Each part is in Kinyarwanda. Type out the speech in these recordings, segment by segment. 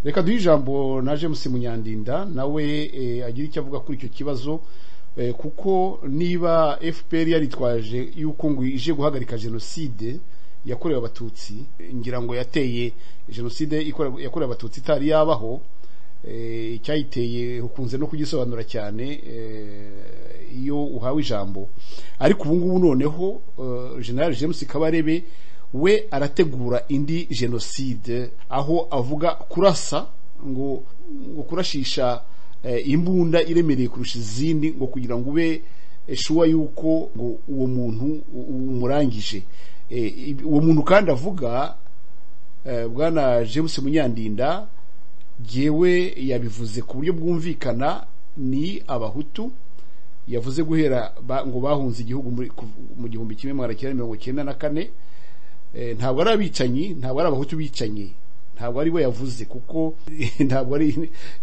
reka duhe ijambo na jemusi munyandinda nawe agira icyo avuga kuri icyo kibazo kuko niba fpr yaritwaje yuko ngo ije guhagarika jenoside yakorewe abatutsi ngira ngo yateye jenoside yakorewe abatutsi itari yabaho icyayiteye ukunze no kugisobanura cyane iyo uhawe ijambo ariko ubu ngubu noneho general james kabarebe we arategura indi jenoside aho avuga kurasa ngo ngo kurashisha imbunda iremereye kurusha izindi ngo kugira ngo ube shuwa yuko ngo uwo muntu umurangije uwo muntu kandi avuga bwana james munyandinda yewe yabivuze ku buryo bwumvikana ni abahutu yavuze guhera ngo bahunze igihugu mu gihumbi kimwe magana cyenda mirongo icyenda na kane ntabwo ari abicanyi ntabwo ari abahutu bicanyi ntabwo ari we yavuze kuko ntabwo ari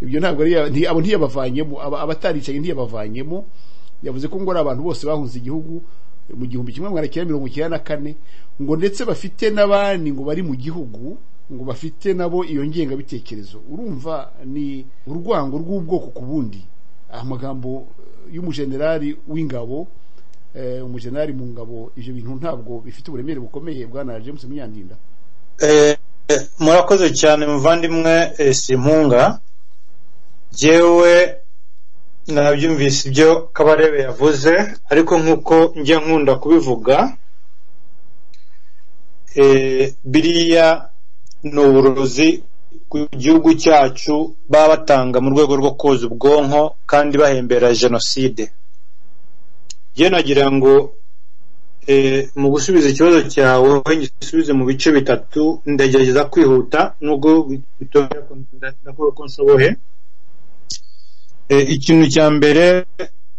ibyo ntabwo ari abo ntiyabavanyemo abataricaye ntiyabavanyemo yavuze ko ngo ari abantu bose bahunze igihugu mu gihumbi kimwe magana cyenda mirongo icyenda na kane ngo ndetse bafite n'abandi ngo bari mu gihugu ngo bafite nabo iyo ngengabitekerezo urumva ni urwango rw'ubwoko ku bundi amagambo y'umujenerali w'ingabo umujenerali mu ngabo ibyo bintu ntabwo bifite uburemere bukomeye bwana james munyandinda murakoze cyane muvandimwe simpunga ngewe nabyumvise ibyo kabarebe yavuze ariko nk'uko njya nkunda kubivuga biriya ni uburozi ku gihugu cyacu baba batanga mu rwego rwo koza ubwonko kandi bahembera jenoside njye nagira ngo mu gusubiza ikibazo cyawe ngisubize mu bice bitatu ndagerageza kwihuta nubwo bitoya ndakora ko nshoboye ikintu cya mbere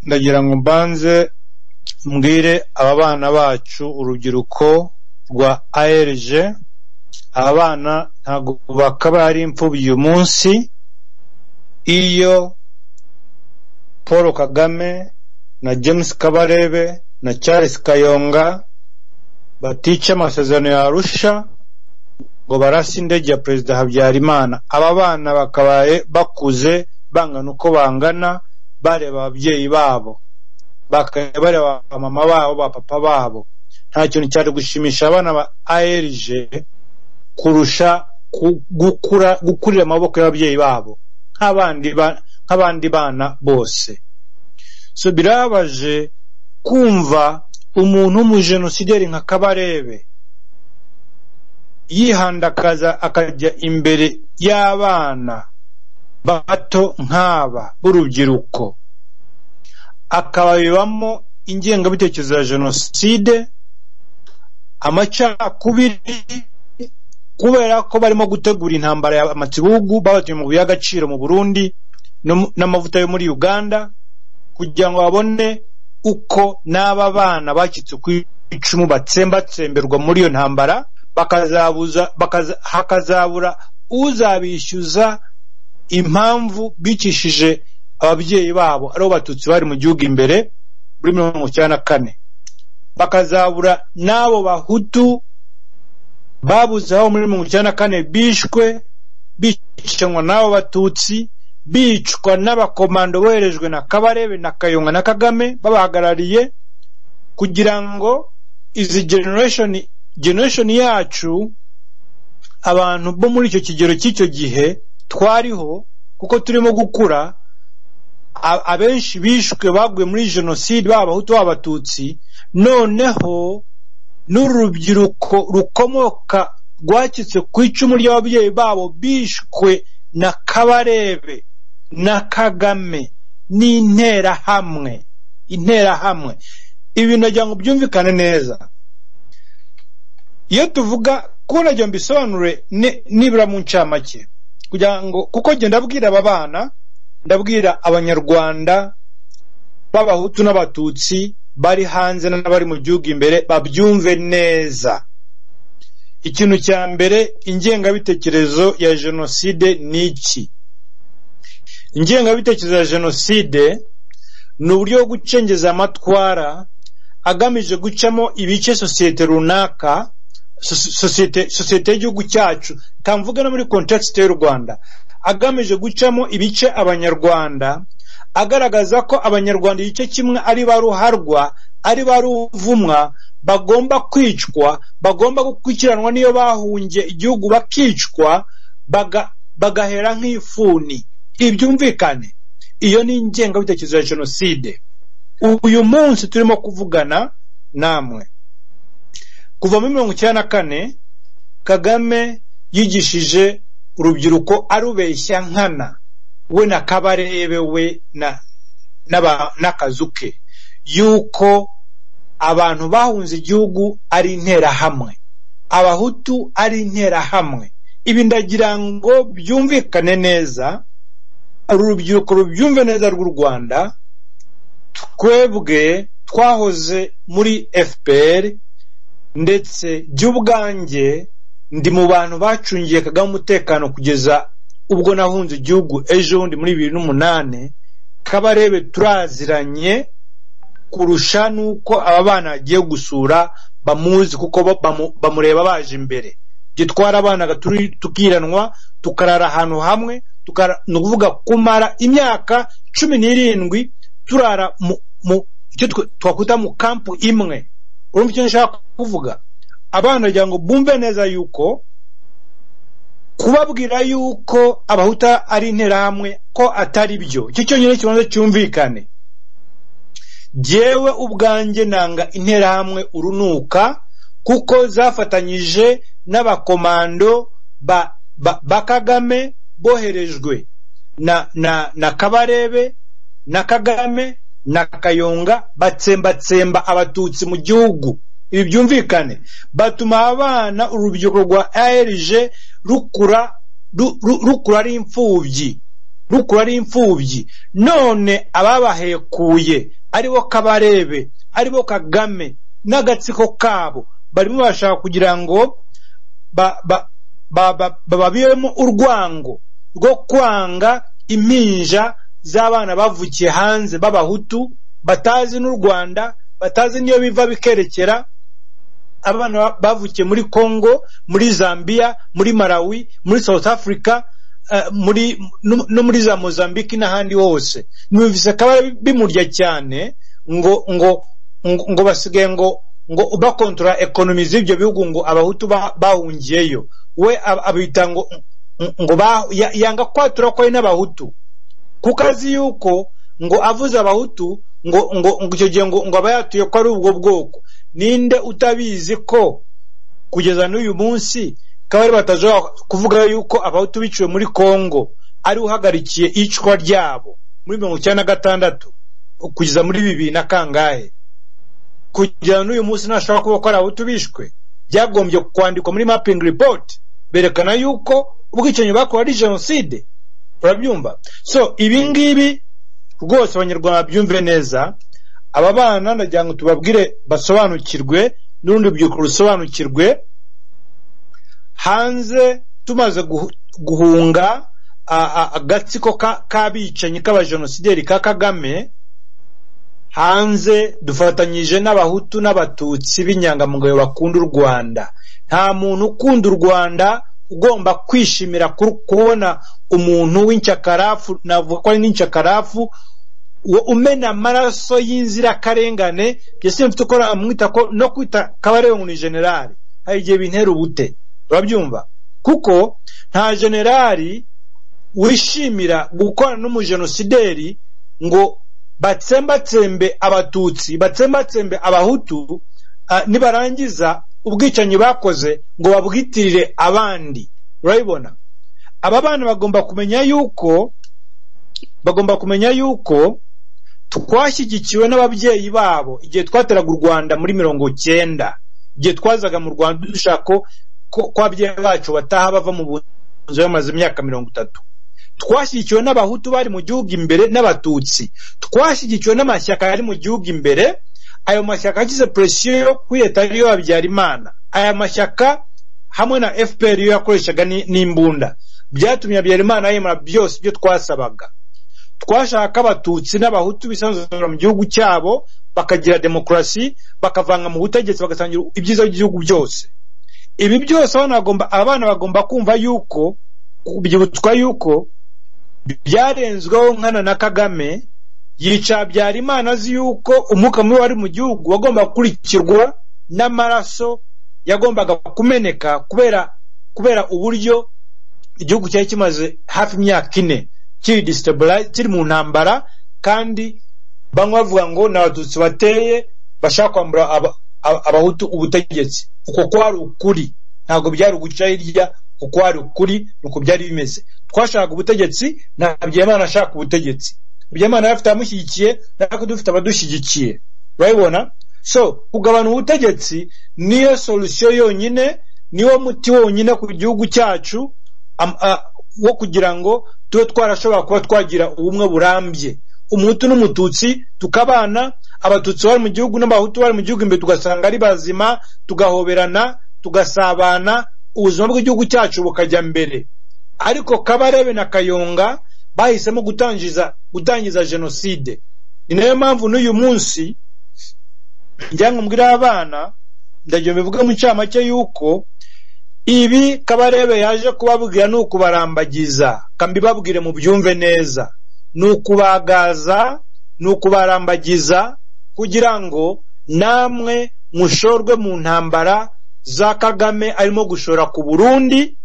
ndagira ngo mbanze mbwire aba bana bacu urubyiruko rwa ALG aba bana ntabwo bakaba ari imfubyi uyu munsi iyo paul kagame na james kabarebe na Charles Kayonga batica amasezerano ya Arusha ngo barasi indege ya Perezida Habyarimana aba bana bakabaye bakuze bangana uko bangana bareba ababyeyi babo bareba mama babo ba papa babo nta kintu cyari gushimisha abana ba ALG kurusha gukura gukurira amaboko y'ababyeyi babo nk'abandi bana bose so birabaje kumva umuntu w'umujenosideri nka kabarebe yihandakaza akajya imbere y'abana bato nk'aba b'urubyiruko akababibamo ingengabitekerezo ya jenoside amacakubiri kubera ko barimo gutegura intambara y'amakibugu babatuye mu bihe agaciro mu burundi n'amavuta yo muri uganda kugira ngo babone uko n'aba bana bacitse ku icumu batsembatsemberwa muri iyo ntambara hakazabura uzabishyuza impamvu bicishije ababyeyi babo aribo batutsi bari mu gihugu imbere muri mirongo icyenda na kane bakazabura n'abo bahutu babuze aho muri mirongo icyenda na kane bishwe bicanwa n'abo batutsi bicwa n'abakomando boherejwe na kabarebe na kayonga na kagame babahagarariye kugira ngo izi generation generation yacu abantu bo muri icyo kigero cy'icyo gihe twariho kuko turimo gukura abenshi bishwe baguye muri jenoside baba abahutu baba abatutsi noneho n'urubyiruko rukomoka rwakitse ku icumu ry'ababyeyi babo bishwe na kabarebe na kagame n'interahamwe interahamwe ibi nagira ngo byumvikane neza iyo tuvuga ko nagira mbisobanure nibura mu ncamake kugira ngo kuko njye ndabwira aba bana ndabwira abanyarwanda b'abahutu n'abatutsi bari hanze n'abari mu gihugu imbere babyumve neza ikintu cya mbere ingengabitekerezo ya jenoside ni iki ingengabitekerezo ya jenoside ni uburyo bwo gucengeza amatwara agamije gucamo ibice sosiyete runaka sosiyete y'igihugu cyacu tamvuga no muri kontekisite y'u rwanda agamije gucamo ibice abanyarwanda agaragaza ko abanyarwanda igice kimwe ari ba ruharwa ari ba ruvumwa bagomba kwicwa bagomba gukurikiranwa n'iyo bahungiye igihugu bakicwa baga bagahera nk'ifuni ibyumvikane iyo ni ingengabitekerezo ya jenoside uyu munsi turimo kuvugana namwe kuva muri mirongo icyenda na kane kagame yigishije urubyiruko arubeshya nkana we na kabarebe we n'akazu ke yuko abantu bahunze igihugu ari interahamwe abahutu ari interahamwe ibi ndagira ngo byumvikane neza urubyiruko rubyumve neza rw'u rwanda twebwe twahoze muri fpr ndetse by'ubwanjye ndi mu bantu bacungiye kagame umutekano kugeza ubwo nahunze igihugu ejo bundi muri bibiri n'umunani kabarebe turaziranye kurusha n'uko aba bana bagiye gusura bamuzi kuko bamureba baje imbere gitwara abana tukiranwa tukarara ahantu hamwe ni ukuvuga kumara imyaka cumi n'irindwi turara icyo twakwita mu kampu imwe urumva icyo nshaka kuvuga abana bagira ngo bumve neza yuko kubabwira yuko abahuta ari interahamwe ko atari byo icyo cyonyine kibanza cyumvikane jyewe ubwanjye nanga interahamwe urunuka kuko zafatanyije n'abakomando ba, ba, ba kagame boherejwe na, na, na kabarebe na kagame na kayonga batsembatsemba abatutsi mu gihugu ibi byumvikane batuma abana urubyiruko rwa arg rukura ru, ru, rukura ari imfubyi rukura ari imfubyi none ababahekuye aribo kabarebe aribo kagame n'agatsiko kabo barimo bashaka kugira ngo bababiyemo urwango rwo kwanga impinja z'abana bavukiye hanze b'abahutu batazi n'u rwanda batazi n'iyo biva bikerekera abana bavukiye muri congo muri zambia muri malawi muri south africa muri no muri za mozambique n'ahandi hose numvise ko bimurya cyane ngo ngo ngo basigaye ngo ngo bakontora ekonomi z'ibyo bihugu ngo abahutu bahungiyeyo we abita ngo ngo yanga kwatura ko ari n'abahutu kuko azi yuko ngo avuze abahutu ngo ngo icyo gihe ngo aba yatuye ko ari ubwo bwoko ninde utabizi ko kugeza n'uyu munsi kabari batajya kuvuga yuko abahutu biciwe muri congo ari uhagarikiye icwa ryabo muri mirongo icyenda na gatandatu kugeza muri bibiri na kangahe kugira n'uyu munsi ntashobora kuba ko ari abahutu bishwe byagombye kwandikwa muri mapping report berekana yuko ubwicanyi bakora ari jenoside urabyumva so ibi ngibi rwose abanyarwanda babyumve neza aba bana ndagira ngo tubabwire basobanukirwe n'urundi rubyiruko rusobanukirwe hanze tumaze guhunga agatsiko k'abicanyi k'abajenosideri ka kagame hanze dufatanyije n'abahutu n'abatutsi b'inyangamugayo bakunda u rwanda nta muntu ukunda u rwanda ugomba kwishimira kubona umuntu w'incyakarafu navuga ko ari n'incyakarafu umena amaraso y'inzirakarengane mbese mfite uko namwita ko no kwita kabarebe ni generali hari igihe bintera ubute urabyumva kuko nta generali wishimira gukorana n'umujenosideri ngo batsembatsembe abatutsi batsembatsembe abahutu nibarangiza ubwicanyi bakoze ngo babwitirire abandi urabibona aba bana bagomba kumenya yuko bagomba kumenya yuko twashyigikiwe n'ababyeyi babo igihe twateraga u rwanda muri mirongo cyenda igihe twazaga mu rwanda dushaka ko ababyeyi bacu bataha bava mu bunzi bamaze imyaka mirongo itatu twashyigikiwe n'abahutu bari mu gihugu imbere n'abatutsi twashyigikiwe n'amashyaka yari mu gihugu imbere ayo mashyaka ashyize presiyo yo kuri leta ariyo habyarimana aya mashyaka hamwe na fpr yo yakoreshaga n'imbunda byatumye habyarimana yemera byose ibyo twasabaga twashaka abatutsi n'abahutu bisanzura mu gihugu cyabo bakagira demokarasi bakavanga mu butegetsi bagasangira ibyiza by'igihugu byose ibi byose abana bagomba kumva yuko byibutswa yuko byarenzweho nkana na kagame yica Habyarimana azi yuko umwuka mubi wari mu gihugu wagomba gukurikirwa n'amaraso yagombaga kumeneka kubera kubera uburyo igihugu cyari kimaze hafi imyaka ine kiri distabili- kiri mu ntambara kandi bamwe bavuga ngo ni abatutsi bateye bashaka kwambura aba- aba- abahutu ubutegetsi uko kwari ukuri ntabwo byari uguca hirya uko kwari ukuri ni uko byari bimeze twashaka ubutegetsi na Habyarimana ashaka ubutegetsi Habyarimana yari afite abamushyigikiye natwe dufite abadushyigikiye urabibona so kugabana ubutegetsi niyo solusiyo yonyine niwo muti wonyine ku gihugu cyacu am- a- wo kugira ngo tube twarashobora kuba twagira ubumwe burambye umuhutu n'umututsi tukabana abatutsi bari mu gihugu n'abahutu bari mu gihugu imbere tugasanga ari bazima tugahoberana tugasabana ubuzima bw'igihugu cyacu bukajya mbere ariko kabarebe na kayonga bahisemo gutangiza gutangiza jenoside ni nayo mpamvu n'uyu munsi njyango mbwira abana ndagira mbivuge mu ncamake y'uko ibi kabarebe yaje kubabwira ni ukubarambagiza kambibabwire mu byumve neza ni ukubagaza ni ukubarambagiza kugira ngo namwe mushorwe mu ntambara za kagame arimo gushora ku burundi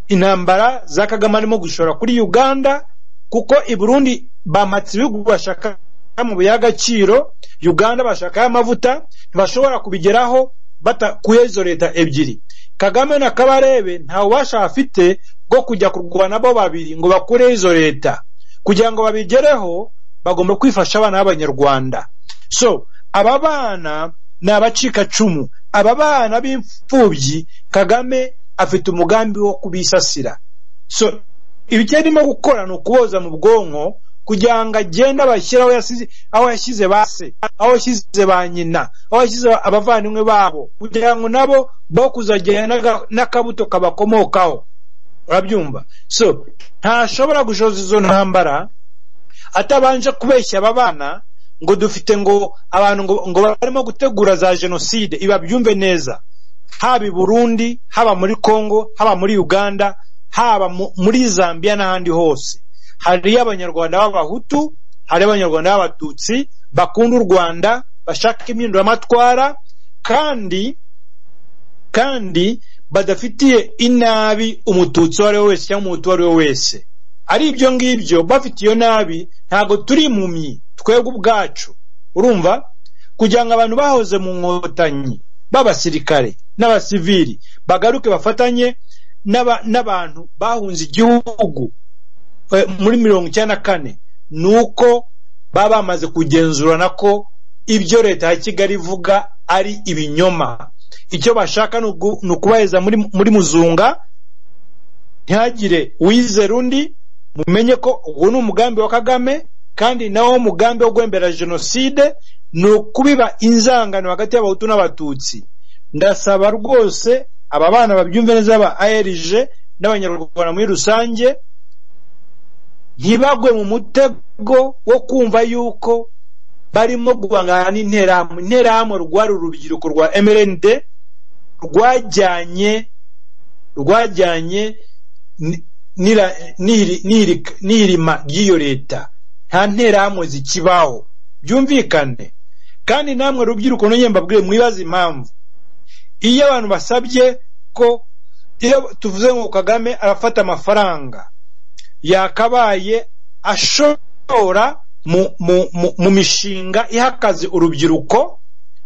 intambara za kagame arimo gushora kuri uganda kuko i burundi bamatse ibihugu bashaka mu by'agaciro uganda bashaka amavuta ntibashobora kubigeraho batakuye izo leta ebyiri kagame na kabarebe nta bubasha afite bwo kujya kurwana bo babiri ngo bakureho izo leta kugira ngo babigereho bagomba kwifasha abana b'abanyarwanda so aba bana ni abacikacumu aba bana b'imfubyi kagame afite umugambi wo kubisasira so ibyo arimo gukora ni ukuboza mu bwonko kugira ngo agende abashyire aho yasize aho yashyize ba se aho yashyize ba nyina aho yashyize abavandimwe babo kugira ngo nabo bo kuzagenda n'aga- n'akabuto kabakomokaho urabyumva so ntashobora gushoza izo ntambara atabanje kubeshya aba bana ngo dufite ngo abantu ngo, ngo barimo gutegura za jenoside iba byumve neza haba i burundi haba muri congo haba muri uganda haba mu- muri zambia n'ahandi hose hariyo abanyarwanda b'abahutu hariyo abanyarwanda b'abatutsi bakunda u rwanda bashaka impinduramatwara kandi kandi badafitiye inabi umututsi uwo ari we wese cyangwa umuhutu uwo ari we wese ari ibyo ngibyo bafite iyo nabi ntabwo turi impumyi twebwe ubwacu urumva kugira ngo abantu bahoze mu nkotanyi b'abasirikare n'abasivili bagaruke bafatanye n'aba- n'abantu bahunze igihugu eh, muri mirongo icyenda na kane ni uko baba bamaze kugenzurana ko ibyo leta ya kigali ivuga ari ibinyoma icyo bashaka ni ugu- ni ukubaheza muri muri muzunga ntihagire uwizera undi mumenye ko uwo ni umugambi wa kagame kandi nawo mugambi wo gwembera jenoside ni ukubiba inzangano hagati y'abahutu n'abatutsi ndasaba rwose aba bana babyumve neza ba arg n'abanyarwanda muri rusange ntibagwe mu mutego wo kumva yuko barimo guhangana n'interahamwe interahamwe rwari urubyiruko rwa mrnd rwajyanye rwajyanye ni- nira- niri- niri- n'irima ry'iyo leta nta nterahamwe zikibaho byumvikane kandi namwe rubyiruko nongeye mbabwire mwibaze impamvu iyo abantu basabye ko iyo tuvuze ngo kagame arafata amafaranga yakabaye ashora mu, mu, mu, mu mishinga ihakaze urubyiruko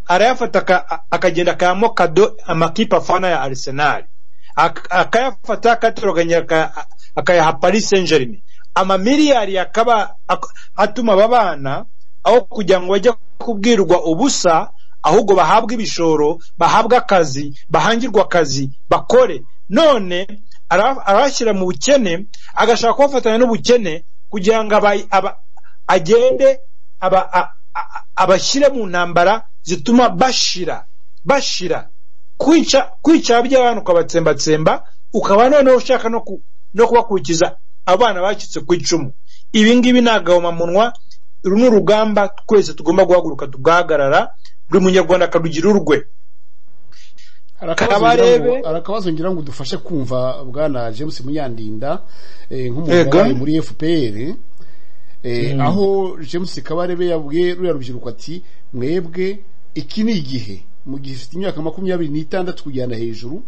arayafata aka- akagenda akayamo kado amakipe afana ya arsenal Ak- akayafata akatoroganya aka- akayaha paris saint germain amamiliyari yakaba ak- atuma aba bana aho kugira ngo bajye kubwirwa ubusa ahubwo bahabwe ibishoro bahabwe akazi bahangirwa akazi bakore none ara- arabashyira mu bukene agashaka kubafatanya n'ubukene kugira ngo aba- aba- agende aba- a- a- abashyire mu ntambara zituma bashira bashira kwica kwica by'abantu ukabatsembatsemba ukaba noneho ushaka no ku- no kubakurikiza abana bacitse ku icumu ibi ngibi ni agahomamunwa uru ni urugamba twese tugomba guhaguruka tugahagarara buri munyarwanda akarugira urwe Kabarebe. arakabazo ngira ngo udufashe kumva bwana James Munyandinda eh, Yego. nk'umugabo muri FPR eh, aho James Kabarebe yabwiye ruriya rubyiruko ati mwebwe iki ni igihe mu gihe ufite imyaka makumyabiri n'itandatu kujyana hejuru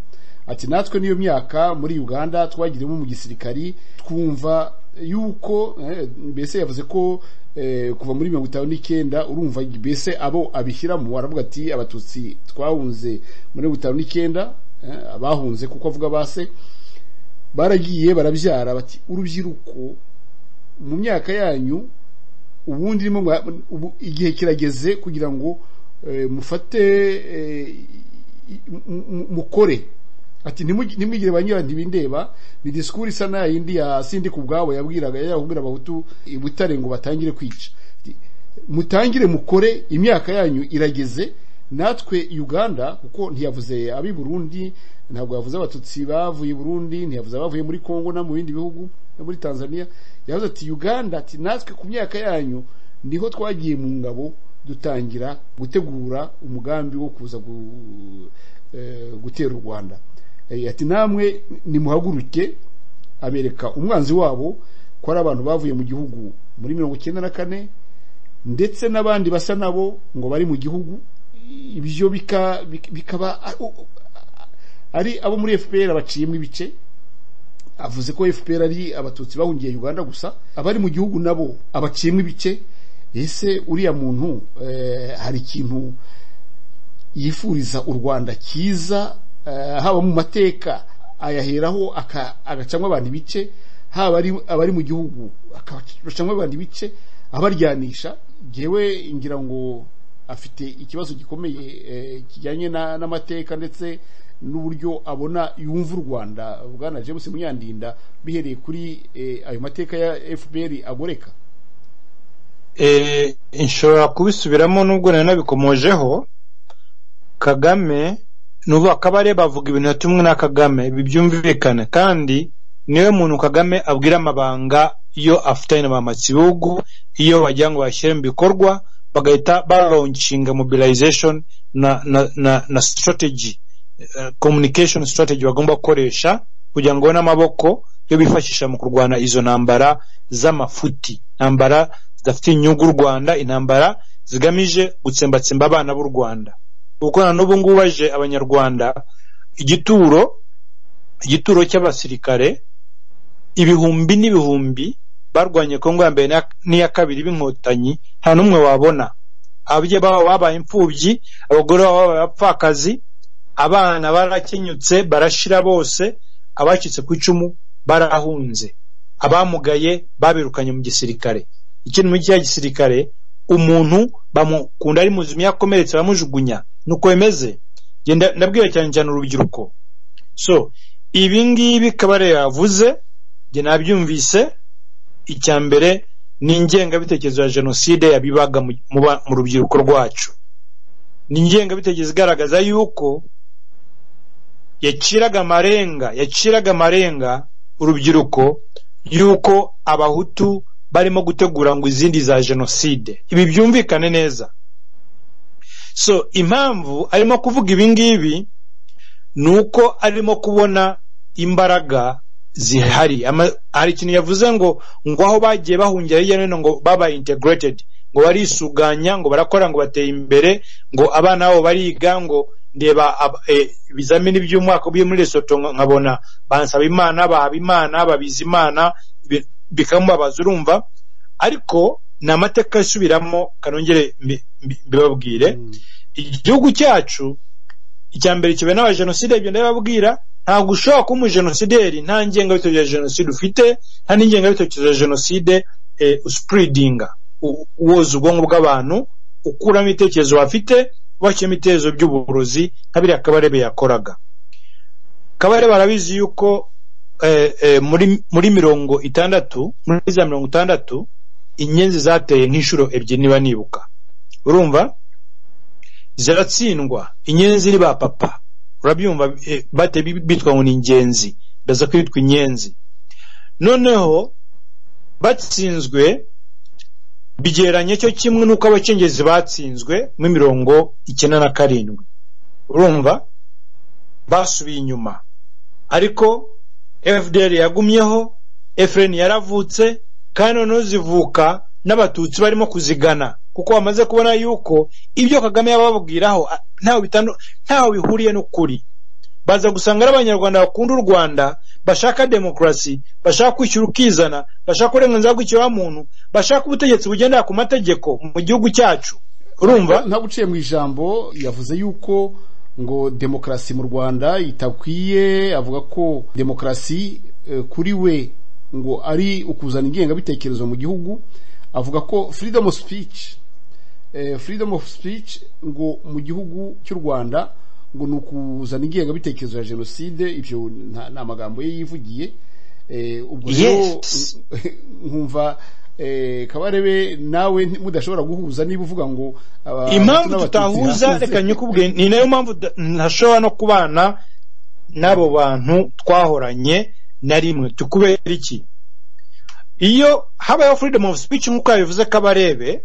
ati natwe niyo myaka muri Uganda twagiremo mu gisirikari twumva yuko eh, mbese yavuze ko eh, kuva muri mirongo itanu n'icyenda urumva mbese abo abishyiramo aravuga ati abatutsi twahunze muri mirongo itanu n'icyenda eh, abahunze kuko avuga base baragiye barabyara bati urubyiruko mu myaka yanyu ubundi irimo mwa- ubu- igihe kirageze kugira ngo eh, mufate eh, i- mu- mu- mukore ati ntimugi- ntimwigire ba nyira ntibindeba ni disikuru isa na yindi ya sindi ku bwabo yabwiraga yabwira abahutu i butare ngo batangire kwica Ati, mutangire mukore imyaka yanyu irageze natwe uganda kuko ntiyavuze ab'i burundi ntabwo yavuze abatutsi bavuye i burundi ntiyavuze abavuye muri congo no mu bindi bihugu no muri tanzania yavuze ati uganda ati natwe ku myaka yanyu niho twagiye mu ngabo dutangira gutegura umugambi wo kuza gu- eh, gutera u rwanda Eh, ati namwe nimuhaguruke abereka umwanzi wabo ko ari abantu bavuye mu gihugu muri mirongo icyenda na kane ndetse n'abandi basa nabo ngo bari mu gihugu ibyo bika- bika- bikaba a- u- ari abo muri fpr baciyemo ibice avuze ko fpr ari abatutsi bahungiye uganda gusa abari mu gihugu nabo abaciyemo ibice ese uriya muntu eh, hari ikintu yifuriza u rwanda cyiza eh, haba mu mateka ayaheraho aka- agacamo abantu ibice haba ari- abari mu gihugu akabacamo abantu ibice abaryanisha ngewe ngira ngo afite ikibazo gikomeye eh, kijyanye na- n'amateka ndetse n'uburyo abona yumva u rwanda bwana james munyandinda bihereye kuri eh, ayo mateka ya fpr agoreka eh, nshobora kubisubiramo nubwo nari nabikomojeho kagame nubu akabareba bavuga ibintu yatumwe na kagame ibi byumvikane kandi niwe muntu kagame abwira amabanga iyo afitanye na ba matsibugu iyo wagira ngo bashyire mu bikorwa bagahita balaunchinga mobilization na, na, na, na strategy eh, communication strategy bagomba gukoresha kugira ngo babone amaboko yo bifashisha mu kurwana izo ntambara z'amafuti intambara zidafitiye inyungu u rwanda intambara zigamije gutsembatsemba abana b'u rwanda kuko na n'ubu ngubu baje abanyarwanda igituro igituro cy'abasirikare ibihumbi n'ibihumbi barwanye kongo ya mbere na- n'iya kabiri b'inkotanyi nta n'umwe wabona ababyeyi babo babaye imfubyi abagore babo babaye abapfakazi abana barakenyutse barashira bose abacitse ku icumu barahunze abamugaye babirukanye mu gisirikare ikindi muri cya gisirikare umuntu bamukunda ari muzima iyo akomeretse baramujugunya nuko bimeze Njye nda- ndabwira cyane cyane urubyiruko so ibi ngibi kabare yavuze njye nabyumvise icya mbere ni ingengabitekerezo ya jenoside yabibaga mu, mu ba- mu rubyiruko rwacu ni ingengabitekerezo igaragaza yuko yaciraga amarenga yaciraga amarenga urubyiruko yuko abahutu barimo gutegura ngo izindi za jenoside ibi byumvikane neza so impamvu arimo kuvuga ibi ngibi ni uko arimo kubona imbaraga zihari Ama- hari ikintu yavuze ngo ngo aho bagiye bahungira hirya no hino ngo babaye integrated ngo barisuganya ngo barakora ngo bateye imbere ngo abana babo bariga ngo ndeba ab- eh, ibizamini by'umwaka byo muri Lesotho nka- nkabona bansaba imana bahaba imana babiza imana bi- bikamubabaza urumva ariko ni amateka asubiramo kanongere mbi- mbi- mbibabwire Mm. igihugu cyacu icya mbere kibe n'abajenosideri ibyo ndababwira ntabwo ushobora kuba umujenosideri nta ngengabitekerezo ya jenoside ufite nta n'ingengabitekerezo ya jenoside eh, usipuridinga u- woza ubwonko bw'abantu ukuramo ibitekerezo bafite ubashyiramo ibitekerezo by'uburozi nka biriya kabarebe yakoraga kabarebe arabizi yuko eh, eh, muri, muri mirongo itandatu muri za mirongo itandatu inyenzi zateye nk'inshuro ebyiri niba nibuka urumva ziratsindwa inyenzi iri ba papa urabyumva eh, bate bi- bitwa ngo ni ingenzi baza kwitwa inyenzi noneho batsinzwe bigeranye cyo kimwe n'uko abacengezi batsinzwe mu mirongo icyenda na karindwi urumva basubiye inyuma ariko fdr yagumyeho efureni yaravutse kandi noneho zivuka n'abatutsi barimo kuzigana kuko bamaze kubona yuko ibyo kagame yababwiraho a- ntaho bitandu- ntaho bihuriye n'ukuri baza gusanga ari abanyarwanda bakunda u rwanda bashaka demokarasi bashaka kwishyura ukizana bashaka uburenganzira bw'ikiremwamuntu bashaka ubutegetsi bugendera ku mategeko mu gihugu cyacu urumva ntabwo uciye mu ijambo yavuze yuko ngo demokarasi mu rwanda itakwiye avuga ko demokarasi eh, kuri we ngo ari ukuzana ingengabitekerezo mu gihugu avuga ko freedom of speech eh, freedom of speech ngo mu gihugu cy'u rwanda ngo ni ukuzana ingengabitekerezo ya jenoside ibyo nta nta magambo ye yivugiye Eh, ubwo rero Yes. nkumva eh, kabarebe nawe nti- mudashobora guhuza niba uvuga ngo aba- impamvu Abatutsi tutahuza n'Abatutsi. reka nyikubwiye ni nayo mpamvu da- ntashobora no kubana n'abo bantu twahoranye na rimwe tukubera iki iyo habayeho freedom of speech nk'uko yabivuze ko abarebe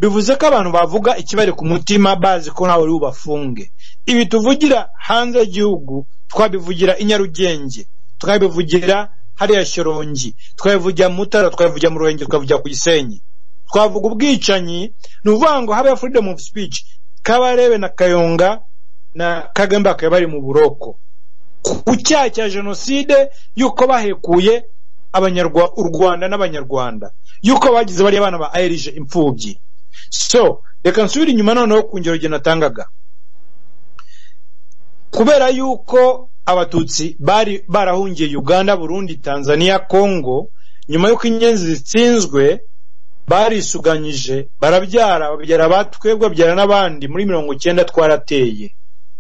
bivuze ko abantu bavuga ikibari ku mutima bazi ko ntawe uri bubafunge ibi tuvugira hanze y'igihugu twabivugira i nyarugenge twabivugira hariya shyorongi twabivugira mu mutara twabivugira mu ruhengeri twabivugira ku gisenyi twavuga ubwicanyi ni ukuvuga ngo habeho freedom of speech kabarebe na kayonga na kagame bakaba bari mu buroko ku cyaha cya jenoside y'uko bahekuye abanyarwa u rwanda n'abanyarwanda y'uko bagize bariya bana ba airije imfubyi so reka nsubire inyuma noneho ku ngero genda natangaga kubera yuko abatutsi bari barahungiye uganda burundi tanzania congo nyuma y'uko inyenzi zitsinzwe barisuganyije barabyara babyara abatwebwe babyara n'abandi muri mirongo icyenda twarateye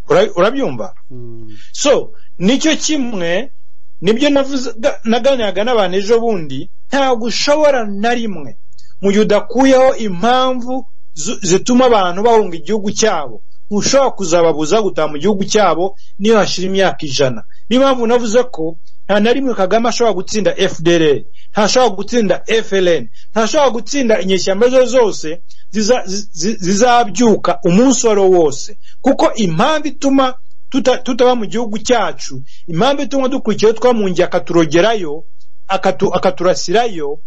Ura- urabyumva Mm. so nicyo kimwe nibyo navuze ga- naganiraga n'abantu ejo bundi ntabwo ushobora na rimwe mu gihe udakuyeho impamvu zu- zituma abantu bahunga igihugu cyabo ntushobora kuzababuza gutaha mu gihugu cyabo niyo hashira imyaka ijana niyo mpamvu navuze ko nta na rimwe kagame ashobora gutsinda fdr ntashobora gutsinda fln ntashobora gutsinda inyeshyamba zo zose ziza- zi- zi- zizabyuka umunsi uwo ari wo wose kuko impamvu ituma tuta- tutaba mu gihugu cyacu impamvu ituma dukurikiyeho twamungiye akaturogerayo akatu- akaturasirayo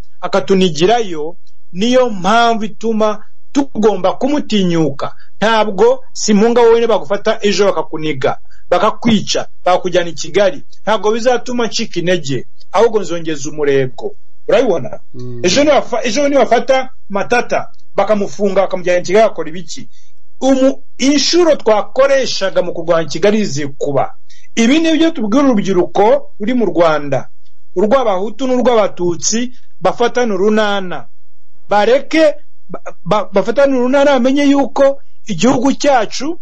akatunigirayo niyo mpamvu ituma tugomba kumutinyuka ntabwo simunga wowe bagufata ejo bakakuniga bakakwica bakujyana i kigali ntabwo bizatuma ncika intege ahubwo nzongeza umurego urabibona Mm. ejo nibafa- ejo nibafata matata bakamufunga bakamujyana i kigali bakora ibiki umu inshuro twakoreshaga mu kurwanya kigali zikuba ibi ni byo tubwira urubyiruko ruri mu rwanda urw'abahutu n'urw'abatutsi bafatana urunana bareke ba- ba- bafatane urunana bamenye yuko igihugu cyacu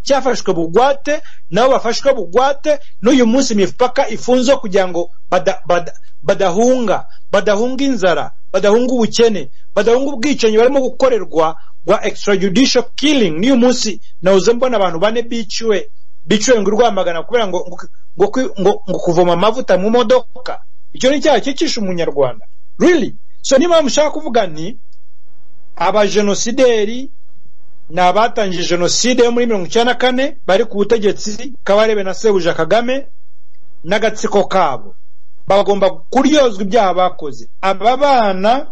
cyafashwe bugwate nabo bafashwe bugwate n'uyu munsi imipaka ifunze kugira ngo bada, bada, badahunga badahunga inzara badahunga ubukene badahunga ubwicanyi barimo gukorerwa bwa extrajudicial killing n'uyu munsi nawuze mbona abantu bane biciwe biciwe ngo urwamagana kubera ngo, ngo, ngo, kwi- ngo, ngo kuvoma amavuta mu modoka icyo ni icyaha cyicisha umunyarwanda really so niba mushaka kuvuga ni abajenosideri ni abatangije jenoside yo muri mirongo icyenda na kane bari ku butegetsi kabarebe na sebuja kagame n'agatsiko kabo bagomba kuryozwa ibyaha bakoze aba bana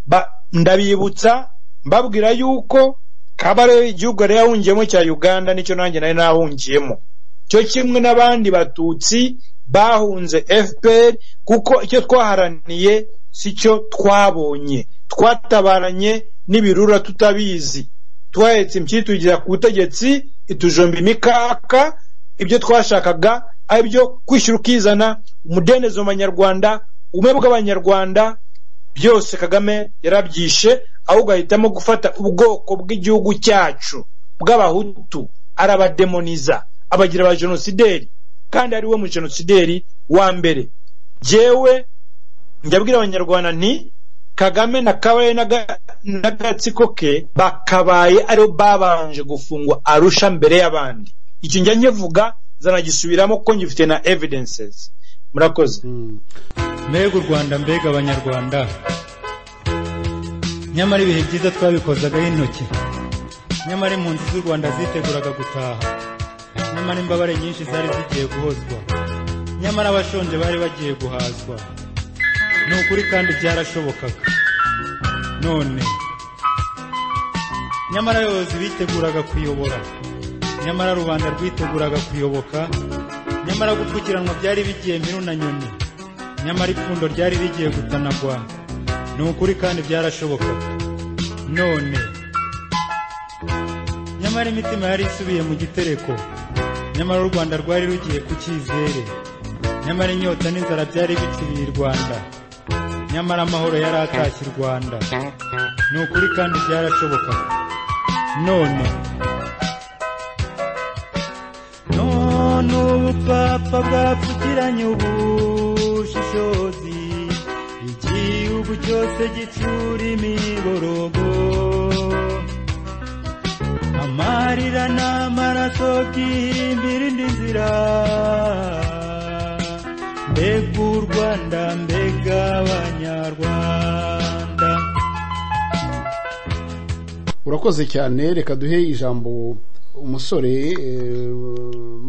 ba- ndabibutsa mbabwira yuko kabarebe igihugu yari yahungiyemo cya uganda nicyo nanjye nari nahungiyemo cyo kimwe n'abandi batutsi bahunze fpr kuko icyo twaharaniye si cyo twabonye twatabaranye n'ibirura tutabizi twahetse impyisi tugira ku butegetsi itujomba imikaka ibyo twashakaga ari byo kwishyura ukizana umudendezo mu banyarwanda ubumwe bw'abanyarwanda byose kagame yarabyishe ahubwo ahitamo gufata ubwoko bw'igihugu cyacu bw'abahutu arabademoniza abagira aba jenosideri kandi ari we mu jenosideri wa mbere jyewe njyabwira abanyarwanda nti kagame na kabaye n'aga- n'agatsiko ke bakabaye aribo babanje gufungwa arusha mbere y'abandi iki njya nkivuga zanagisubiramo kuko ngifite na evidences murakoze Mm. mbega u rwanda mbega abanyarwanda nyamara ibihe byiza twabikozagaho intoki nyamara impunzi z'u rwanda ziteguraga gutaha nyamara imbabare nyinshi zari zigiye guhozwa nyamara abashonje bari bagiye guhazwa ni ukuri kandi byarashobokaga none nyamara abayobozi biteguraga kuyobora nyamara rubanda rwiteguraga kuyoboka nyamara gupfukiranwa byari bigiye miru na nyoni nyamara ipfundo ryari rigiye gutanagwa ni ukuri kandi byarashobokaga none nyamara imitima yari isubiye mu gitereko nyamara u rwanda rwari rugiye ku cyizere nyamara inyota n'inzara byari bitsibiye i rwanda nyamara amahoro yari atashye i rwanda ni ukuri kandi byarashobokaga none none ubupfapfa bwapfukiranye ubushishozi igihugu cyose gitsura imiborogo amarira n'amaraso byihimbira indi nzira mbega u rwanda mbega abanyarwanda urakoze cyane reka duhe ijambo umusore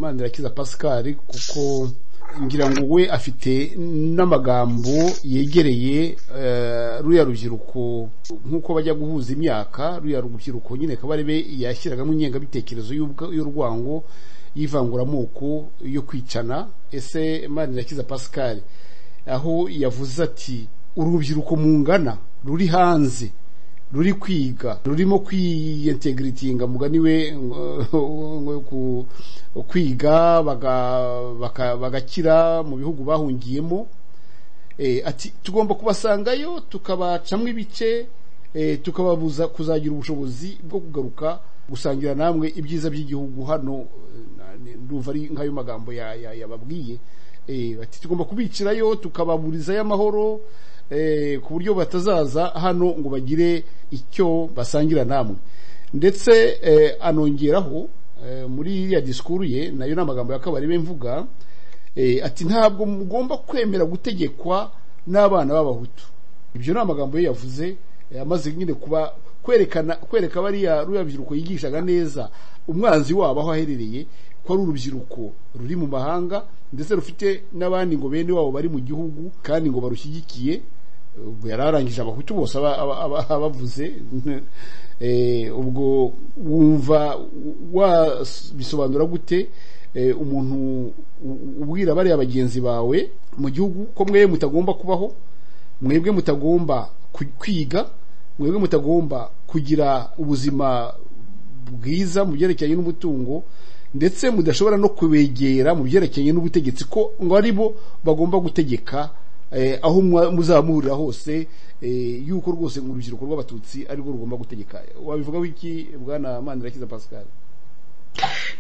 manirakiza pascal kuko ngira ngo we afite n'amagambo yegereye eh, ruriya rubyiruko nk'uko bajya guhuza imyaka ruriya rubyiruko nyine kabarebe yashyiragamo ingengabitekerezo y'ubwa- y'urwango y'ivanguramoko yo kwicana ese manirakiza pascal aho yavuze ati urubyiruko mungana ruri hanze ruri kwiga rurimo kwiyintegiritinga mugani we ngo- ku- kwiga baga- baka- bagakira mu bihugu bahungiyemo Eh, ati tugomba kubasangayo tukabacamo ibice eh, tukababuza kuzagira ubushobozi bwo kugaruka gusangira namwe ibyiza by'igihugu hano eh, ndumva ari nk'ayo magambo ya- ya- yababwiye Eh, ati tugomba kubicirayo tukababurizayo amahoro eh, ku buryo batazaza hano ngo bagire icyo basangira namwe ndetse eh, anongeraho eh, muri iriya disikuru ye nayo ni amagambo y'akabarebe mvuga Eh, ati ntabwo mugomba kwemera gutegekwa n'abana b'abahutu ibyo ni amagambo ye yavuze eh, amaze nyine kuba kwerekana kwereka bariya ruriya rubyiruko yigishaga neza umwanzi wabo aho aherereye ko ari urubyiruko ruri mu mahanga ndetse rufite n'abandi ngo bene wabo bari mu gihugu kandi ngo barushyigikiye ubwo yari arangije abahutu bose aba- aba- aba- abavuze Eh, ubwo wumva wabisobanura gute eh, umuntu u- ubwira bariya bagenzi bawe mu gihugu ko mwe mutagomba kubaho mwebwe mutagomba ku- kwiga mwebwe mutagomba kugira ubuzima bwiza mu byerekeranye n'umutungo ndetse mudashobora no kubegera mu byerekeranye n'ubutegetsi ko ngo aribo bagomba gutegeka eh, aho mwa- muzamurira hose eh, yuko rwose mu rubyiruko rw'abatutsi arirwo rugomba gutegeka wabivugaho iki bwana manirakiza pascal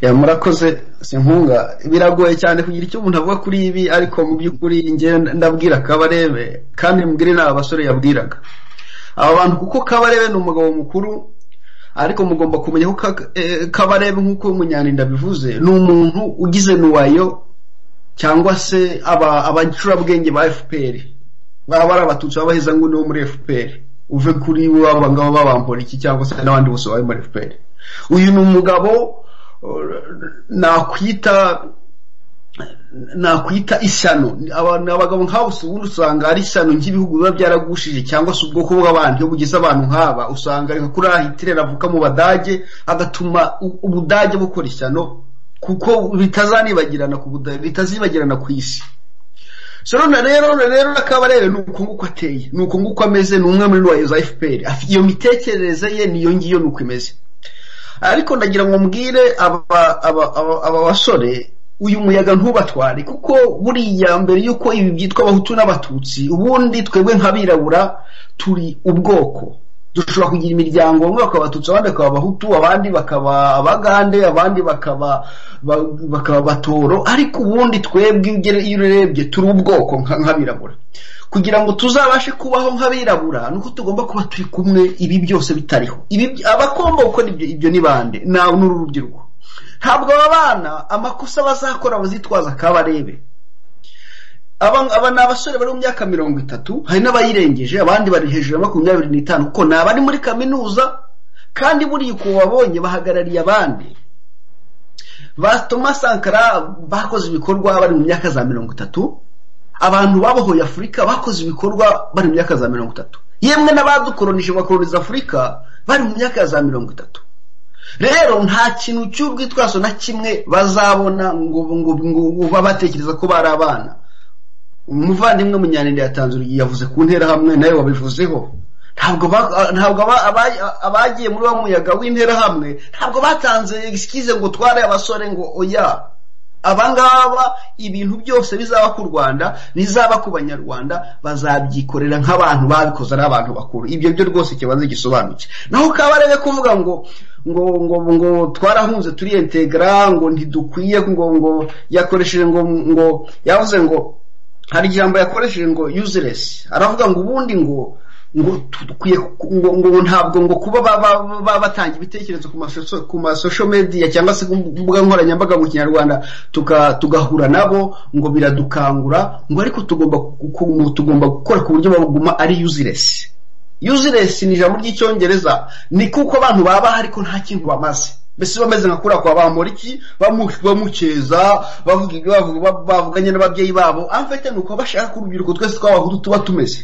ya murakoze sinkunga biragoye cyane kugira icyo umuntu avuga kuri ibi ariko mu by'ukuri njye ndabwira kabarebe kandi mubwire ni abasore yabwiraga aba bantu kuko kabarebe ni umugabo mukuru ariko mugomba kumenya ko Ka- eh, kabarebe nk'uko munyaninda bivuze ni umuntu ugize nuwayo cyangwa se aba- abacurabwenge ba fpr baba ari abatutsi b'abaheza ngo nibo muri fpr uve kuri aba ngabo b'abambora iki cyangwa se n'abandi bose bari muri fpr uyu ni umugabo uh, nakwita nakwita ishyano abantu abagabo nk'abo si ubundi usanga ari ishyano nk'ibihugu biba byaragushije cyangwa se ubwoko bw'abantu iyo bugize abantu nk'aba usanga reka kuri aha hitirera avuka mu badage agatuma u- ubudage bukora ishyano kuko bitazanibagirana ku buda- bitazibagirana ku isi so none rero none rero nakabarebe ni uko nguko ateye ni uko nguko ameze ni umwe muri ruwayo za fpr Afi- iyo mitekerereze ye niyo ngiyo ni uko imeze ariko ndagira ngo mbwire aba aba- aba- aba basore uyu muyaga ntubatware kuko buriya mbere y'uko ibi byitwa abahutu n'abatutsi ubundi twebwe nk'abirabura turi ubwoko dushobora kugira imiryango bamwe bakaba abatutsi abandi bakaba abahutu abandi bakaba abagande abandi bakaba ba- bakaba abatoro ariko ubundi twebwe iyo ugere- iyo urebye turi ubwoko nka- nk'abirabura kugira ngo tuzabashe kubaho nk'abirabura nuko tugomba kuba turi kumwe ibi byose bitariho ibi by- abagomba gukora ibyo ibyo ni bande ni uru rubyiruko ntabwo aba bana amakosa bazakora bazitwaza kabarebe aba aba ni abasore bari mu myaka mirongo itatu hari n'abayirengeje abandi bari hejuru ya makumyabiri n'itanu kuko ni abari muri kaminuza kandi buriya uko babonye bahagarariye abandi ba thomas sankara bakoze ibikorwa bari mu myaka za mirongo itatu abantu babohoye afurika bakoze ibikorwa bari mu myaka za mirongo itatu yemwe n'abadukoronije bakoroniza afurika bari mu myaka za mirongo itatu rero nta kintu cy'urwitwazo na kimwe bazabona ngo ngo ngo babatekereza ko bari abana umuvandimwe munyanende yatanze urugero yavuze ku ntera hamwe nawe wabivuzeho ntabwo ba- ntabwo aba- aba- abagiye muri wa muyaga w'intera hamwe ntabwo batanze egisikize ngo utware abasore ngo oya abangaba ibintu byose bizaba ku rwanda bizaba ku banyarwanda bazabyikorera nk'abantu babikoze ari abantu bakuru ibyo byo rwose kibanza gisobanutse naho kabarebe kuvuga ngo ngo ngo ngo twarahunze turiyentegara ngo ntidukwiye ngo ngo yakoresheje ngo ngo yavuze ngo hari ijambo yakoresheje ngo useless aravuga ngo ubundi ngo ngo dukwiye ku- ngo, ngo ntabwo ngo kuba ba- ba- ba- batanga ibitekerezo ku masoso- ku masocial media cyangwa se ku mbuga nkoranyambaga mu kinyarwanda tuka- tugahura nabo ngo biradukangura ngo ariko tugomba ku- ku- tugomba gukora ku buryo baguma ari useless useless ni ijambo ry'icyongereza ni kuko abantu baba ariko nta kintu bamaze mbese bameze nka kuriya kwa bamoriki bamu- bamukeza bavuga ibyo bavuga- ba- bavuganye n'ababyeyi babo amfete ni uko bashaka ko urubyiruko twese tw'abahutu tuba tumeze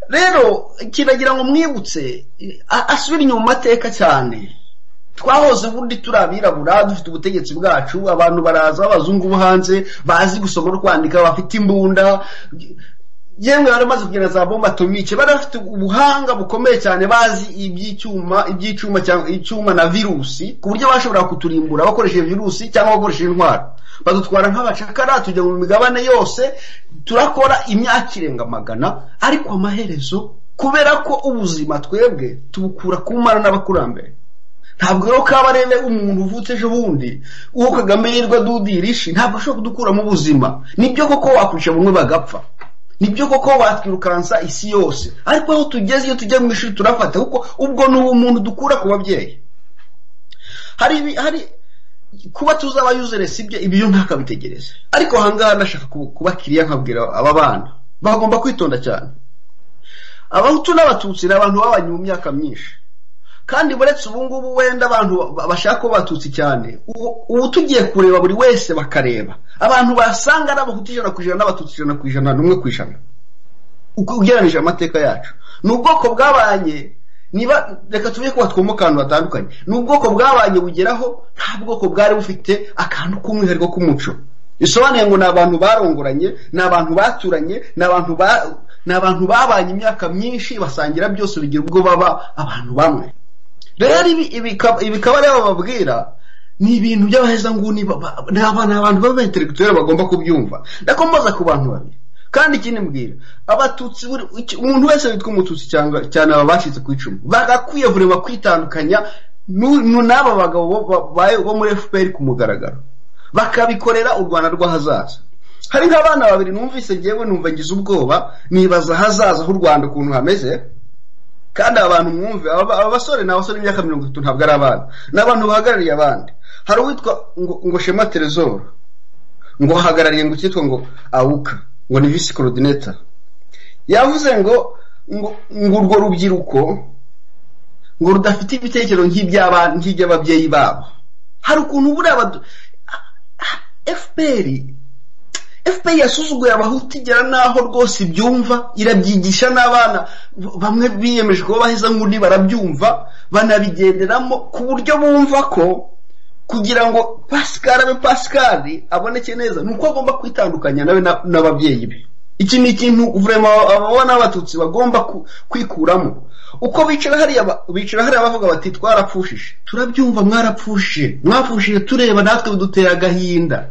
rero kiragira ngo mwibutse a- asubire inyuma mu mateka cyane twahoze ubundi turi abirabura dufite ubutegetsi bwacu abantu baraza b'abazungu bo hanze bazi gusoma no kwandika bafite imbunda yemwe bari bamaze kugenda za bomba atomike bari bafite ubuhanga bukomeye cyane bazi iby'icyuma iby'icyuma cyangwa icyuma na virusi ku buryo bashobora kuturimbura bakoresheje virusi cyangwa bakoresheje intwaro badutwara nk'abacakara tujya mu migabane yose turakora imyaka irenga magana ariko amaherezo kubera ko ubuzima twebwe tubukura ku mana n'abakurambere ntabwo rero kabarebe umuntu uvutse ejo bundi uwo kagame yirwa dudirishi ntabwo ashobora kudukura mu buzima nibyo koko wakwica bamwe bagapfa nibyo koko watwirukansa isi yose ariko aho tugeze iyo tujya mu ishuri turafata kuko ubwo ni umuntu dukura ku babyeyi hari ibi- hari kuba tuzaba useless ibyo ibyo ntakabitegereze ariko ahangaha ndashaka kuba- kubakiriya nkabwira aba bana bagomba kwitonda cyane abahutu n'abatutsi ni abantu babanye mu myaka myinshi kandi buretse ubu ngubu wenda abantu ba- bashaka kuba abatutsi cyane ubu- ubu tugiye kureba buri wese bakareba abantu basanga ari abahutu ijana ku ijana n'abatutsi ijana ku ijana n'umwe ku ijana uko ugereranije amateka yacu ni ubwoko bwabanye niba reka tuvuge ko batwomoka ahantu hatandukanye ni ubwoko bwabanye bugeraho nta bwoko bwari bufite akantu k'umwihariko k'umuco bisobanuye ngo ni abantu barongoranye ni abantu baturanye ni abantu ba ni abantu babanye imyaka myinshi basangira byose bigira ubwo baba abantu bamwe rero ibi ibi kab- ibi kabari bababwira ni ibintu by'abahezanguni ba- ba- ni aba- ni abantu b'abentelegitwere bagomba kubyumva ndakomboza ku bantu babiri kandi ikindi mbwira abatutsi buri- iki- umuntu wese witwa umututsi cyangwa cyane aba bacitse ku icumu bagakwiye buri wa kwitandukanya n'u- n'u- n'aba bagabo bo- ba- ba- bo muri fpr ku mugaragaro bakabikorera u rwanda rw'ahazaza hari nk'abana babiri numvise ngewe numva ngize ubwoba nibaza ahazaza h'u rwanda ukuntu hameze kandi abantu mwumve aba aba basore ni abasore b'imyaka mirongo itatu ntabwo ari abana ni abantu bahagarariye abandi hari uwitwa ngo, ngo shema teresoro ngo ahagarariye ngo cyitwa ngo awuka ngo ni visi korodineta yavuze ngo ngo ngo urwo rubyiruko ngo rudafite ibitekerezo nk'iby'aba- nk'iby'ababyeyi babo hari ukuntu buriya badu- fpr fpr yasuzuguye abahutu igera n'aho rwose ibyumva irabyigisha n'abana b- bamwe biyemeje kuba baheza nk'undi barabyumva banabigenderamo ku buryo bumva ko kugira ngo pascal abe pascal aboneke neza ni uko agomba kwitandukanya nawe na- n'ababyeyi be iki ni ikintu guverinoma ababona n'abatutsi bagomba ku- kwikuramo uko bicara hariya ba- bicara hariya bavuga bati twarapfushije turabyumva mwarapfushije mwapfushije tureba natwe bidutera agahinda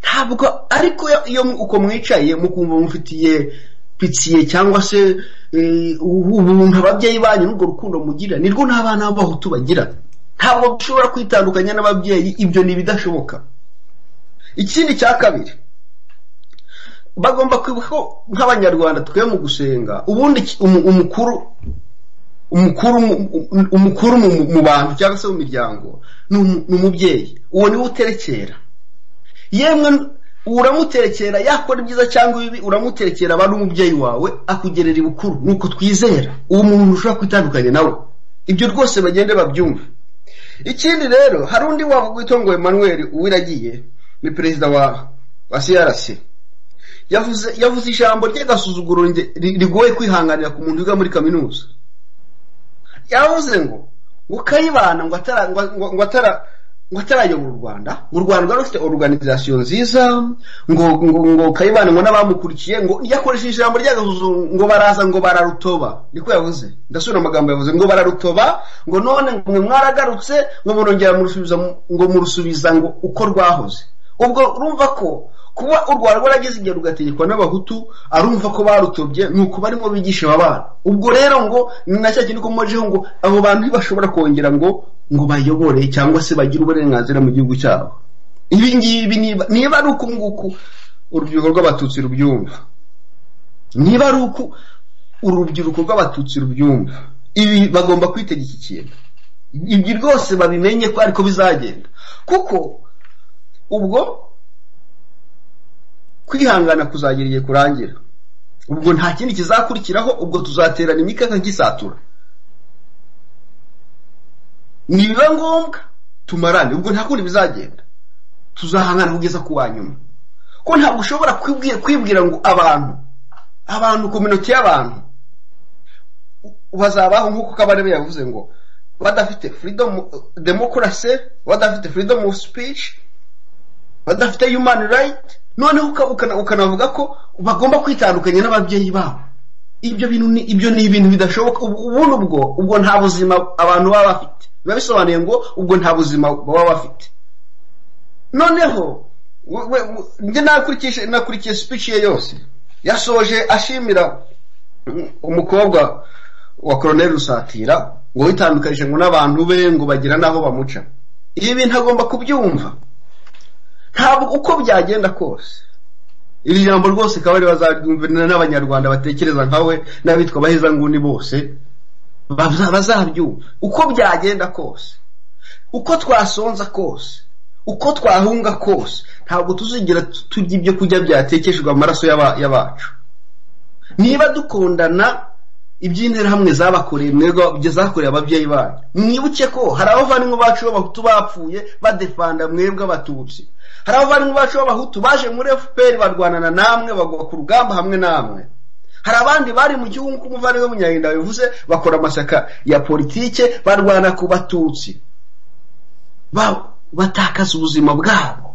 ntabwo ariko iyo- iyo uko mwicaye mukumva mufitiye pitsiye cyangwa se eh, ubuntu ababyeyi banyu n'urwo rukundo mugira nirwo nta bana b'abahutu bagira ntabwo dushobora kwitandukanya n'ababyeyi ibyo ni ibidashoboka ikindi cya kabiri bagomba kwibuka ko nk'abanyarwanda twe mu gusenga ubundi ki- umu- umukuru umukuru mu- um- umukuru mu- mu bantu cyangwa se mu miryango ni umu- ni umubyeyi uwo niwe uterekera yemwe uramuterekera yakora ibyiza cyangwa ibibi uramuterekera aba ari umubyeyi wawe akugerera ibukuru nuko twizera uwo muntu ntushobora kwitandukanya nawe ibyo rwose bagende babyumve ikindi rero hari undi wavuga witwa ngo Emmanuel uwiragiye ni perezida wa wa CRC yavuze yavuze ijambo ry'agasuzuguro nge- ri- rigoye kwihanganira ku muntu wiga muri kaminuza yavuze ngo ngo kayibana ngo atara ngo ngo- ngo atara ngo atarayobora u Rwanda ngo u Rwanda rwari rufite organisation nziza ngo ngo ngo kayibana ngo n'abamukurikiye ngo yakoresheje ijambo ry'agasuzuguro ngo baraza ngo bararutoba niko yavuze ndasubira amagambo yavuze ngo bararutoba ngo none ngo mwe mwaragarutse ngo murongera murusubiza mu- ngo murusubiza ngo uko rwahoze ubwo urumva ko kuba u rwanda rwaragize igihe rugategekwa n'abahutu arumva ko barutobye ni uko barimo bigisha aba bana ubwo rero ngo ni na cya kindi komojeho ngo abo bantu ntibashobora kongera ngo ngo bayobore cyangwa se bagire uburenganzira mu gihugu cyabo ibi ngibi niba niba ari uku nguku urubyiruko rw'abatutsi rubyumva niba ari uku urubyiruko rw'abatutsi rubyumva ibi bagomba kwitegeka iki kintu ibyo rwose babimenye ko ariko bizagenda kuko ubwo kwihangana kuzagira igihe kurangira ubwo nta kindi kizakurikiraho ubwo tuzaterana imikaka nk'isatura nibiba ngombwa tumarane ubwo nta kundi bizagenda tuzahangana kugeza ku wa nyuma ko ntabwo ushobora kwibwi- kwibwira ngo abantu abantu kominoti y'abantu bazabaho nk'uko kabarebe yavuze ngo badafite freedom demokarasi badafite freedom of speech badafite human right noneho uka- ukana- ukanavuga ko bagomba kwitandukanya n'ababyeyi babo ibyo bintu ni ibyo ni ibintu bidashoboka ubu- ubundi ubwo ubwo nta buzima abantu baba bafite biba bisobanuye ngo ubwo nta buzima baba bafite noneho we- we- we- njye nakurikije nakurikiye speech ye yose yasoje ashimira um- umukobwa wa Colonel Rusatira ngo witandukanije ngo n'abantu be ngo bagira n'aho bamuca ibi bintu agomba kubyumva ntabwo uko byagenda kose iri jambo rwose akaba ari bazaryumva n'abanyarwanda batekereza nkawe n'abitwa abahezanguni bose baza- bazabyumva uko byagenda kose uko twasonza kose uko twahunga kose ntabwo tuzigera tu- turya ibyo kurya byatekeshejwe amaraso y'aba- y'abacu niba dukundana iby'interahamwe zabakoreye mwebwe ibyo zakoreye ababyeyi banyu mwibuke ko hari abavandimwe bacu b'abahutu bapfuye badefanda mwebwe abatutsi hari abavandimwe bacu b'abahutu baje muri fpr barwanana namwe bagwa ku rugamba hamwe namwe hari abandi bari mu gihugu nk'uko umuvandimwe w'umunyahinda bivuze bakora amashyaka ya politike barwana ku batutsi Ba- batakaza ubuzima bwabo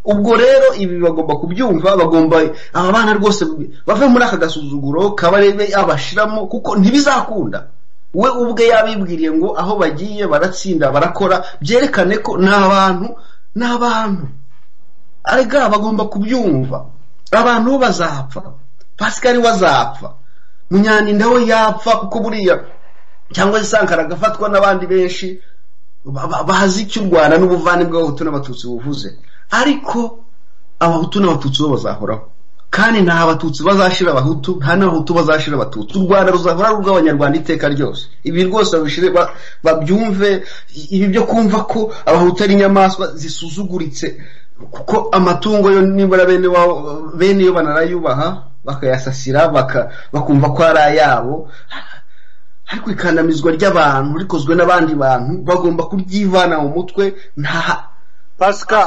ubwo rero ibi bagomba kubyumva bagomba aba bana rwose bave muri aka gasuzuguro kabarebe abashiramo kuko ntibizakunda we ubwe yabibwiriye ngo aho bagiye baratsinda barakora byerekane ko ni abantu ni abantu arega bagomba kubyumva abantu bo bazapfa pasikari we azapfa munyandinda we yapfa kuko buriya cyangwa se sankara agafatwa n'abandi benshi ba- ba- bazi icyo u rwanda n'ubuvane bw'abahutu n'abatutsi buvuze ariko abahutu n'abatutsi bo bazahoraho kandi nta abatutsi bazashira abahutu nta n'abahutu bazashira abatutsi u rwanda ruzahora ari urw'abanyarwanda iteka ryose ibi rwose babishire ba- babyumve i- ibi byo kumva ko abahutu ari inyamaswa zisuzuguritse kuko amatungo yo nibura bene wabo bene yo banarayubaha bakayasasira baka- bakumva ko ari ayabo ariko ikandamizwa ry'abantu rikozwe n'abandi bantu bagomba kuryivana mu mutwe nta pasika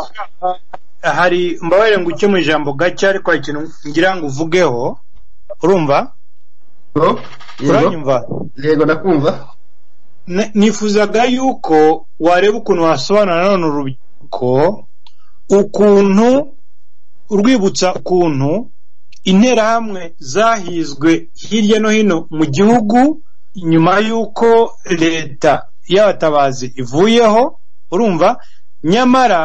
hari mbabarire ngo uke mu ijambo gake ariko hari ikintu ngira ngo uvugeho urumva Yego, uranyumva yego ndakumva Ne- nifuzaga yuko wareba ukuntu wasobanura nanone urubyiruko ukuntu urwibutsa ukuntu interahamwe zahizwe hirya no hino mu gihugu nyuma y'uko leta y'abatabazi ivuyeho urumva nyamara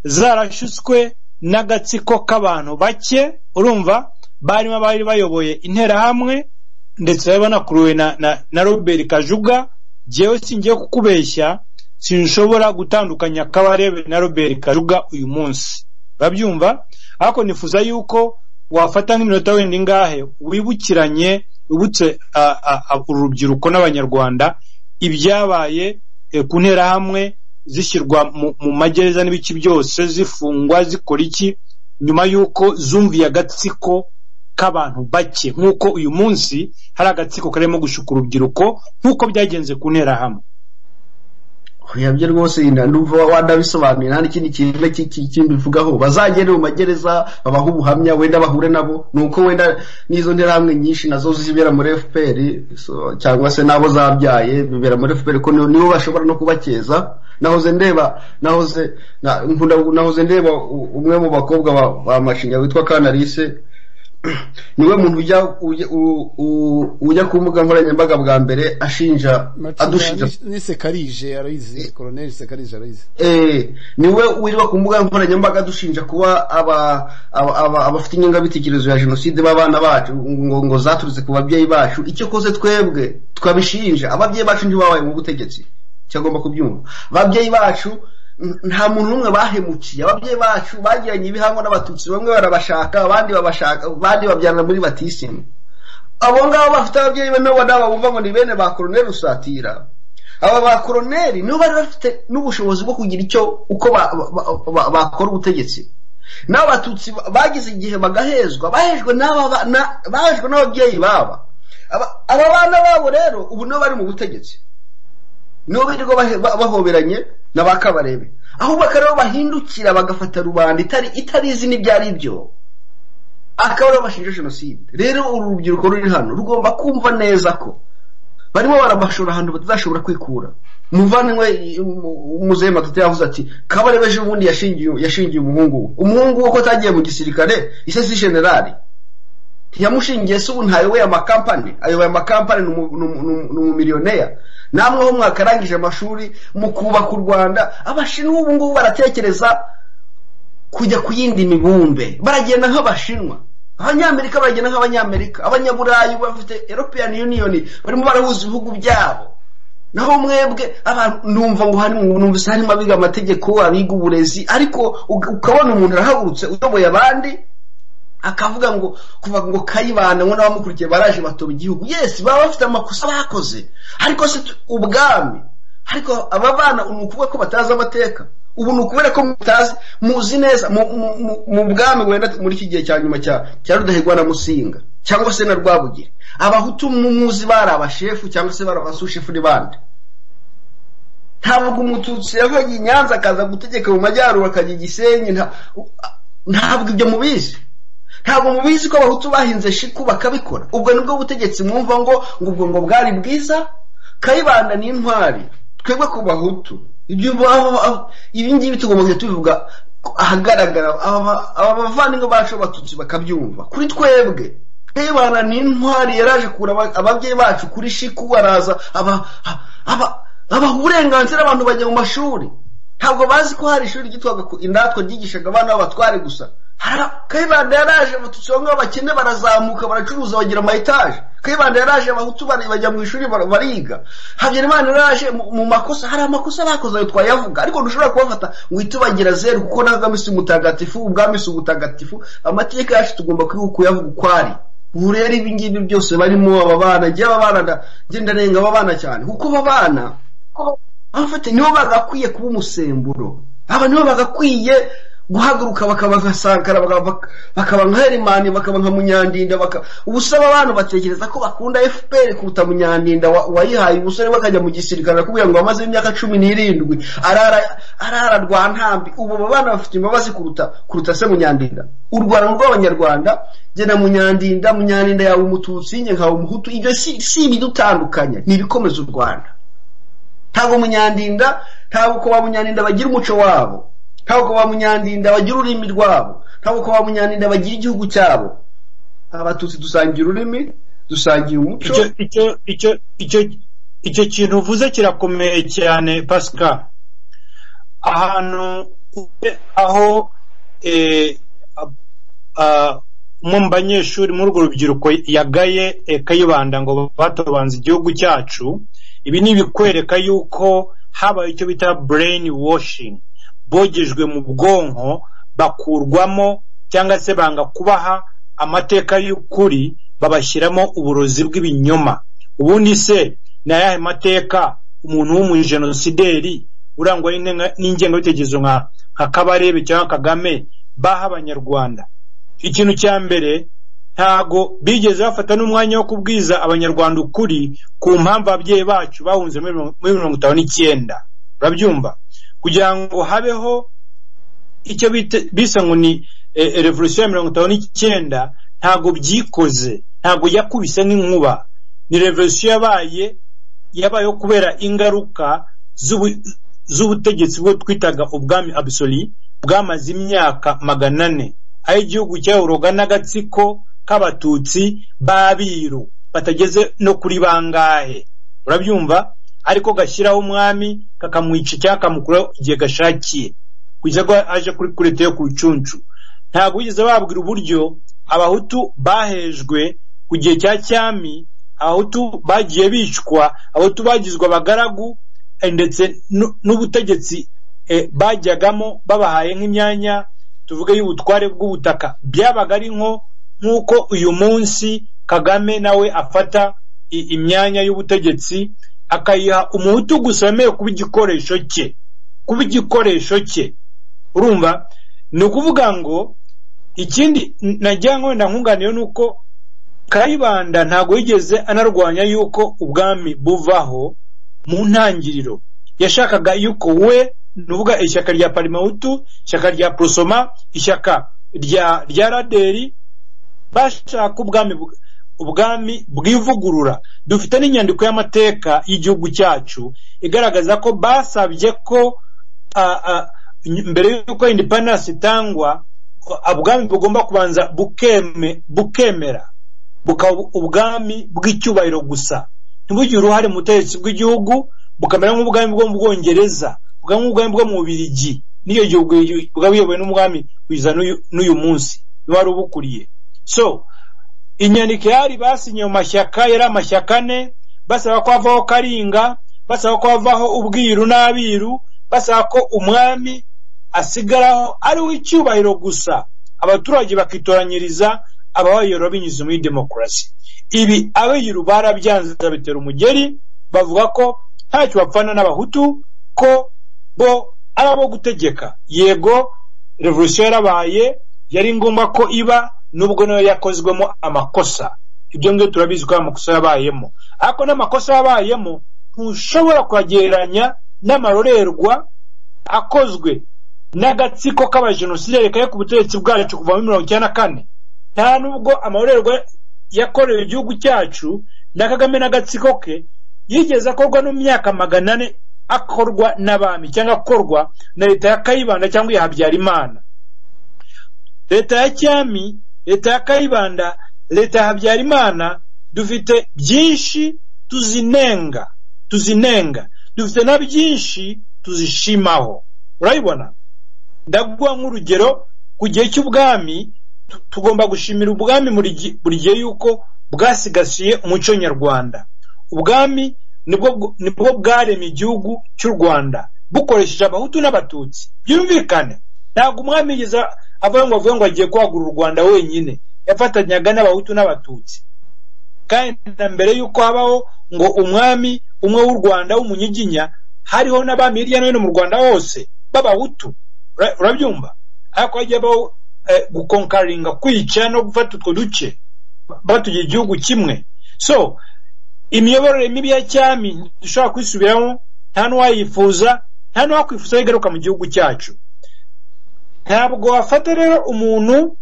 zarashyutswe n'agatsiko k'abantu bake urumva barimo abari bayoboye interahamwe ndetse bari banakuruwe na, na, na robert kajuga jyewe singiye kukubeshya sinshobora gutandukanya kabarebe na robert kajuga uyu munsi urabyumva ariko nifuza yuko wafata nk'iminota wenda ingahe wibukiranye wibutse a- a- a- urubyiruko n'abanyarwanda ibyabaye eh, ku nterahamwe zishyirwa mu- mu magereza n'ibice byose zifungwa zikora iki nyuma y'uko zumviye agatsiko k'abantu bake nk'uko uyu munsi hari agatsiko karimo gushuka urubyiruko nk'uko byagenze ku nterahamwe oya byo rwose ndumva wanabisobanuye nta n'ikindi kintu kindi bivugaho bazagere mu magereza babahe ubuhamya wenda bahure nabo ni uko wenda n'izo nterahamwe nyinshi nazo zibera muri fpr so, cyangwa se n'abo zabyaye bibera muri fpr ko ni- nibo bashobora no kubakeza nahoze ndeba nahoze na- nkunda- nahoze ndeba u- umwe mu bakobwa ba- ba mashinga witwa kanalise niwe muntu ujya ujya- u- u- ujya ku mbuga nkoranyambaga bwa mbere ashinja adushinja n'isekarije arayizi koroneri sekarije arayizi eh niwe wirwa ku mbuga nkoranyambaga dushinja kuba aba aba- aba- abafite ingengabitekerezo ya jenoside b'abana bacu ngo ngo zaturutse ku babyeyi bacu icyo koze twebwe twabishinja ababyeyi bacu ntibabaye mu butegetsi cyagomba kubyumva ababyeyi bacu n- nta muntu n'umwe bahemukiye ababyeyi bacu bagiranye ibihango n'abatutsi bamwe barabashaka abandi babashaka abandi babyarana muri batisimu abo ngabo bafite ababyeyi be nabo nabo bumva ngo ni bene ba koroneri rusatira aba ba koroneri nibo bari bafite n'ubushobozi bwo kugira icyo uko ba- ba- ba- bakora ubutegetsi n'abatutsi ba- bagize igihe bagahezwa bahejwe n'aba ba- na- bahejwe n'ababyeyi baba Aba- aba bana babo rero ubu nibo bari mu butegetsi nibo birirwa bahe- ba- bahoberanye na ba kabarebe ahubwo akarere bahindukira bagafata rubanda itari itari izi n'ibyo ari byo akaba aribo bashinja jenoside rero uru rubyiruko ruri hano rugomba kumva neza ko barimo barabashora ahantu batazashobora kwikura muvanywe umuzehe matata yavuze ati kabarebe ejo bundi yashingiye yashingiye umuhungu we umuhungu we ko atagiye mu gisirikare ise si generali ntiyamushingiye se ubu ntayoboye amakampani ayoboye amakampani ni umu- ni umu- ni umu- ni umumiliyoneri namwe ho mwakarangije amashuri mukubaka u rwanda abashinwa ubu ngubu baratekereza kujya ku yindi mibumbe baragenda nk'abashinwa abanyamerika baragenda nk'abanyamerika abanyaburayi bafite european union barimo barahuza ibihugu byabo naho mwebwe abantu numva ngo hari numvise harimo abiga amategeko abiga uburezi ariko uga- ukabona umuntu arahagurutse uyoboye abandi akavuga ngo kuva ngo kayibanda ngo n'abamukurikiye baraje batoba igihugu yes baba bafite amakosa bakoze ariko se tu- ubwami ariko aba bana ni ukuvuga ko batazi amateka ubu ni ukubera ko mutazi muzi neza mu- mu- mu- mu bwami wenda muri iki gihe cya nyuma cya cya rudahigwa na musinga cyangwa se na rwabugiri abahutu mu- muzi bari abashefu cyangwa se bari abasushefu n'ibandi ntabwo umututsi yavaga i nyanza akaza gutegeka mu majyaruguru akajya i gisenyi nta- u- a- ntabwo ibyo mubizi ntabwo mubizi ko abahutu bahinze shiku bakabikora ubwo nibwo butegetsi mwumva ngo ngo ubwo ngo bwari bwiza kayibanda ni intwari twebwe ku bahutu ibyo baho- aho- ibi ngibi tugomba kujya tubivuga ko ahagaragara aba aba bavandimwe bacu b'abatutsi bakabyumva kuri twebwe kayibanda ni intwari yaraje kura aba- ababyeyi bacu kuri shiku araza aba aba abaha uburenganzira abantu bajya mu mashuri ntabwo bazi ko hari ishuri ryitwaga ku- indatwa ryigishaga abana b'abatware gusa Hara- kayibanda yaraje abatutsi bamwe b'abakene barazamuka baracuruza bagira amayetaje kayibanda yaraje abahutu bari- bajya mu ishuri bar- bariga habyarimana yaraje mu mu makosa hari amakosa bakoze ayo twayavuga ariko ntushobora kubafata ngo uhite ubagira zeru kuko ntabwo si umutagatifu ubwami si ubutagatifu amateka yacu tugomba kwibuka kuyavuga uko ari ubu rero ibi ngibi byose barimo aba bana njye aba bana nda- njye ndanenga aba bana cyane kuko aba bana abafite nibo bagakwiye kuba umusemburo aba nibo bagakwiye guhaguruka bakaba nka sankara bakaba- bakaba nka herimani bakaba nka munyandinda baka- ubusaba abantu batekereza ko bakunda fpr kuruta munyandinda wa- wayihaye umusore we akajya mu gisirikare kubwira ngo amaze imyaka cumi n'irindwi arara arara rwa ntambi ubu abo bana bafite imbabazi kuruta kuruta se munyandinda u rwanda ni urw'abanyarwanda genda munyandinda munyandinda yawe umututsi njye nkawe umuhutu ibyo si si ibidutandukanya ni ibikomeza u rwanda ntabwo munyandinda ntabwo ko ba munyandinda bagira umuco wabo ntabwo ko ba munyandinda bagira ururimi rwabo ntabwo ko ba munyandinda bagira igihugu cyabo abatutsi dusangiye ururimi dusangiye umuco icyo icyo icyo icyo icyo kintu uvuze kirakomeye cyane pasika ahantu ube- aho eh, ab- ah, umwe mu banyeshuri muri urwo rubyiruko yagaye eh, kayibanda ngo batobanze igihugu cyacu ibi ni ibikwereka yuko habaye icyo bita brain washing bogejwe mu bwonko bakurwamo cyangwa se banga kubaha amateka y'ukuri babashyiramo uburozi bw'ibinyoma ubundi se ni ayahe mateka umuntu w'umujenosideri urangwa n'inenga- n'ingengabitekerezo nka nka kabarebe cyangwa kagame baha abanyarwanda ikintu cya mbere ntago bigeze bafata n'umwanya wo kubwiza abanyarwanda ukuri ku mpamvu ababyeyi bacu bahunze muri mirongo- muri mirongo itanu n'icyenda urabyumva kugira ngo habeho icyo bita- bisa ngo ni eh, eh, revolution ya mirongo itanu n'icyenda ntabwo byikoze ntabwo yakubise nk'inkuba ni revolution yabaye yabayeho kubera ingaruka z'ubu- z'ubutegetsi bwo twitaga ubwami abusori bwamaze imyaka magana ane aho igihugu cyayoborwaga n'agatsiko k'abatutsi b'abiru batageze no kuri bangahe urabyumva ariko gashyiraho umwami kakamwica cyangwa kakamukuraho igihe gashakiye kugeza ko aje kuri kureta yo ku rucuncu ntabwo bigeze babwira uburyo abahutu bahejwe ku gihe cya cyami abahutu bagiye bicwa abahutu bagizwe abagaragu eh, ndetse nu- n'ubutegetsi eh, bajyagamo babahaye nk'imyanya tuvuge y'ubutware bw'ubutaka byabaga ari nko nk'uko uyu munsi kagame nawe afata i- imyanya y'ubutegetsi akayiha umuhutu gusa wemewe kuba igikoresho cye kuba igikoresho cye urumva ni ukuvuga ngo ikindi n- nagira ngo wenda nkunganiye ni uko kayibanda ntabwo yigeze anarwanya yuko ubwami buvaho mu ntangiriro yashakaga yuko we ni uvuga ishyaka rya parimahutu ishyaka rya prosoma ishyaka rya rya raderi bashaka ubwami bw- ubwami bw'ivugurura dufite n'inyandiko y'amateka y'igihugu cyacu igaragaza ko basabye ko ah, ah, mbere y'uko independence itangwa ubwami bugomba kubanza bukeme bukemera bukaba ubwami bw'icyubahiro gusa ntibugire uruhare mu butegetsi bw'igihugu bukamera nk'ubwami bwo mu bwongereza bukaba nk'ubwami bwo mu bubirigi n'iyo gihugu bukaba buyobowe n'umwami wiza n'uyu- n'uyu munsi niba wari ubukuriye so inyandiko yari basinye mu mashyaka yari amashyaka ane basaba ko havaho karinga basaba ko havaho ubwiru n'abiru basaba ko umwami asigaraho ari uw'icyubahiro gusa abaturage bakitoranyiriza ababayora binyuze muri demokarasi ibi abiru barabyanze bitera umugeri bavuga ko ntacyo bapfana n'abahutu ko bo ari abo gutegeka yego revolution yarabaye yari ngombwa ko iba nubwo nayo yakozwemo amakosa ibyo ngibyo turabizi ko ari amakosa yabayemo ariko n'amakosa yabayemo ntushobora kuyagereranya n'amarorerwa akozwe n'agatsiko k'abajenosideri kari ku butegetsi bwacu kuva muri mirongo icyenda na kane nta nubwo amarorerwa yakorewe igihugu cyacu na kagame n'agatsiko ke yigeze akorwa no mu myaka magana ane akorwa n'abami cyangwa akorwa na leta ya kayibanda cyangwa iya habyarimana leta ya cyami leta ya kayibanda leta ya habyarimana dufite byinshi tuzinenga tuzinenga dufite na byinshi tuzishimaho urabibona ndaguha nk'urugero ku gihe cy'ubwami tu- tugomba gushimira ubwami buri gi- buri gihe yuko bwasigasiye umuco nyarwanda ubwami nibwo bw- nibwo bwaremye igihugu cy'u rwanda bukoresheje abahutu n'abatutsi byumvikane ntabwo umwami yigeze avayo ngo avuge ngo agiye kwagura u rwanda wenyine yafatanyaga n'abahutu n'abatutsi kandi na mbere y'uko habaho ngo umwami umwe w'u rwanda w'umunyiginya hariho n'abami hirya no hino mu rwanda hose b'abahutu Ura- urabyumva ariko hajya habaho eh, gukonkaringa kwica no gufata utwo duce batugira igihugu kimwe so imiyoborere mibi ya cyami dushobora kwisubiramo nta n'uwayifuza nta n'uwakwifuza igaruka mu gihugu cyacu ntabwo wafata rero umuntu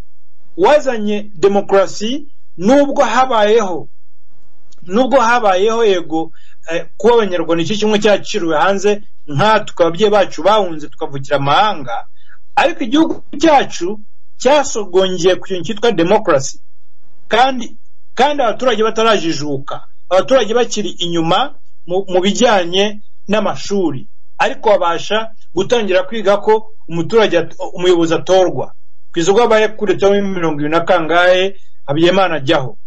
wazanye demokarasi nubwo habayeho nubwo habayeho yego eh, kuba abanyarwanda icyo kimwe cyaciriwe hanze nkatwe ababyeyi bacu bahunze tukavukira amahanga ariko igihugu cyacu cyasogongeye ku kintu cyitwa demokarasi kandi kandi abaturage batarajijuka abaturage bakiri inyuma mu, mu bijyanye n'amashuri ariko babasha gutangira kwiga ko umuturage at- umuyobozi atorwa ku isoko abaye kuretaho mirongo irindwi na kangahe habyarimana ajyaho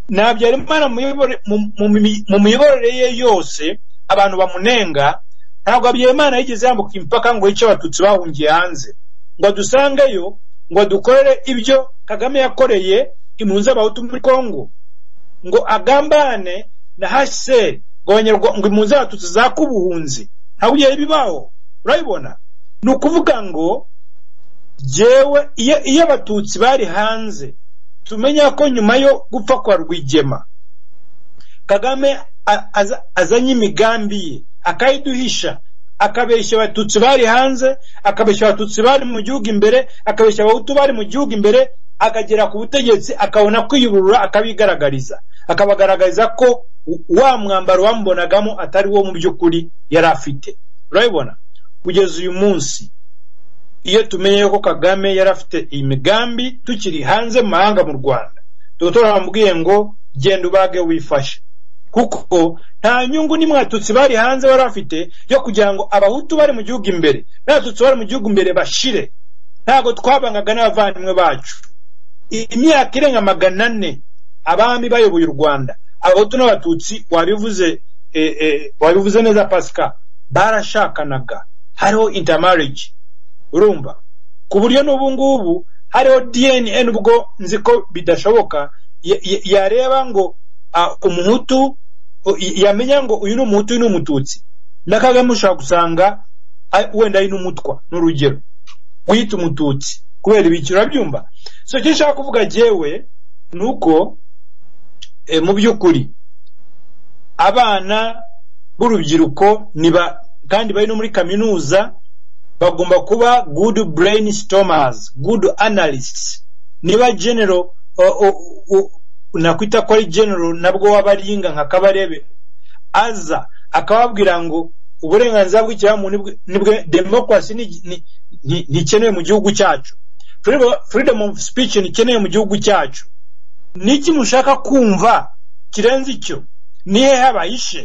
nta Habyarimana mu miyobore- mu- mu mi- mu miyoborere ye yose abantu bamunenga ntabwo Habyarimana yigeze yambuka imipaka ngo yice abatutsi bahungiye hanze ngo adusangeyo ngo adukorere ibyo kagame yakoreye impunzi z'abahutu muri kongo ngo agambane na hsr ngo abanyarwa- ngo impunzi z'abatutsi zaka ubuhunzi ntabwo igihe bibaho urabibona ni ukuvuga ngo jewe iyo iyo abatutsi bari hanze tumenya ko nyuma yo gupfa kwa rwigema kagame a- aza- azanye imigambi ye akayiduhisha akabeshya abatutsi bari hanze akabeshya abatutsi bari mu gihugu imbere akabeshya abahutu bari mu gihugu imbere akagera ku butegetsi akabona kwiyuburura akabigaragariza akabagaragariza ko wa mwambaro wamubonagamo atari wo mu by'ukuri yari afite urabibona kugeza uyu munsi iyo tumenye ko kagame yari afite imigambi tukiri hanze mu mahanga mu rwanda tuba turambwiye ngo genda ubage wifashe kuko nta nyungu n'imwatutsi bari hanze bari bafite yo kugira ngo abahutu bari mu gihugu imbere n'abatutsi bari mu gihugu imbere bashire ntabwo twabangaga n'abavandimwe bacu imyaka irenga magana ane abami bayoboye u rwanda abahutu n'abatutsi wabivuze wabivuze neza pasika barashakanaga hariho intermarriage urumva ku buryo n'ubu ngubu hariho dna nubwo nzi ko bidashoboka yareba ngo umuhutu yamenya ngo uyu ni umuhutu uyu ni umututsi na kagame ushobora gusanga wenda ari n'umutwa n'urugero guhita umututsi kubera ibiki urabyumva so icyo nshaka kuvuga yewe ni uko mu by'ukuri abana b'urubyiruko kandi bari no muri kaminuza bagomba kuba good brainstormers good analysts niba general nakwita ko ari general nabwo waba ari inga nka kabarebe aza akababwira ngo uburenganzira bw'ikiremwamuntu nibwe demokarasi ntikenewe mu gihugu cyacu freedom of speech ntikenewe mu gihugu cyacu niki mushaka kumva kirenze icyo nihe habahishe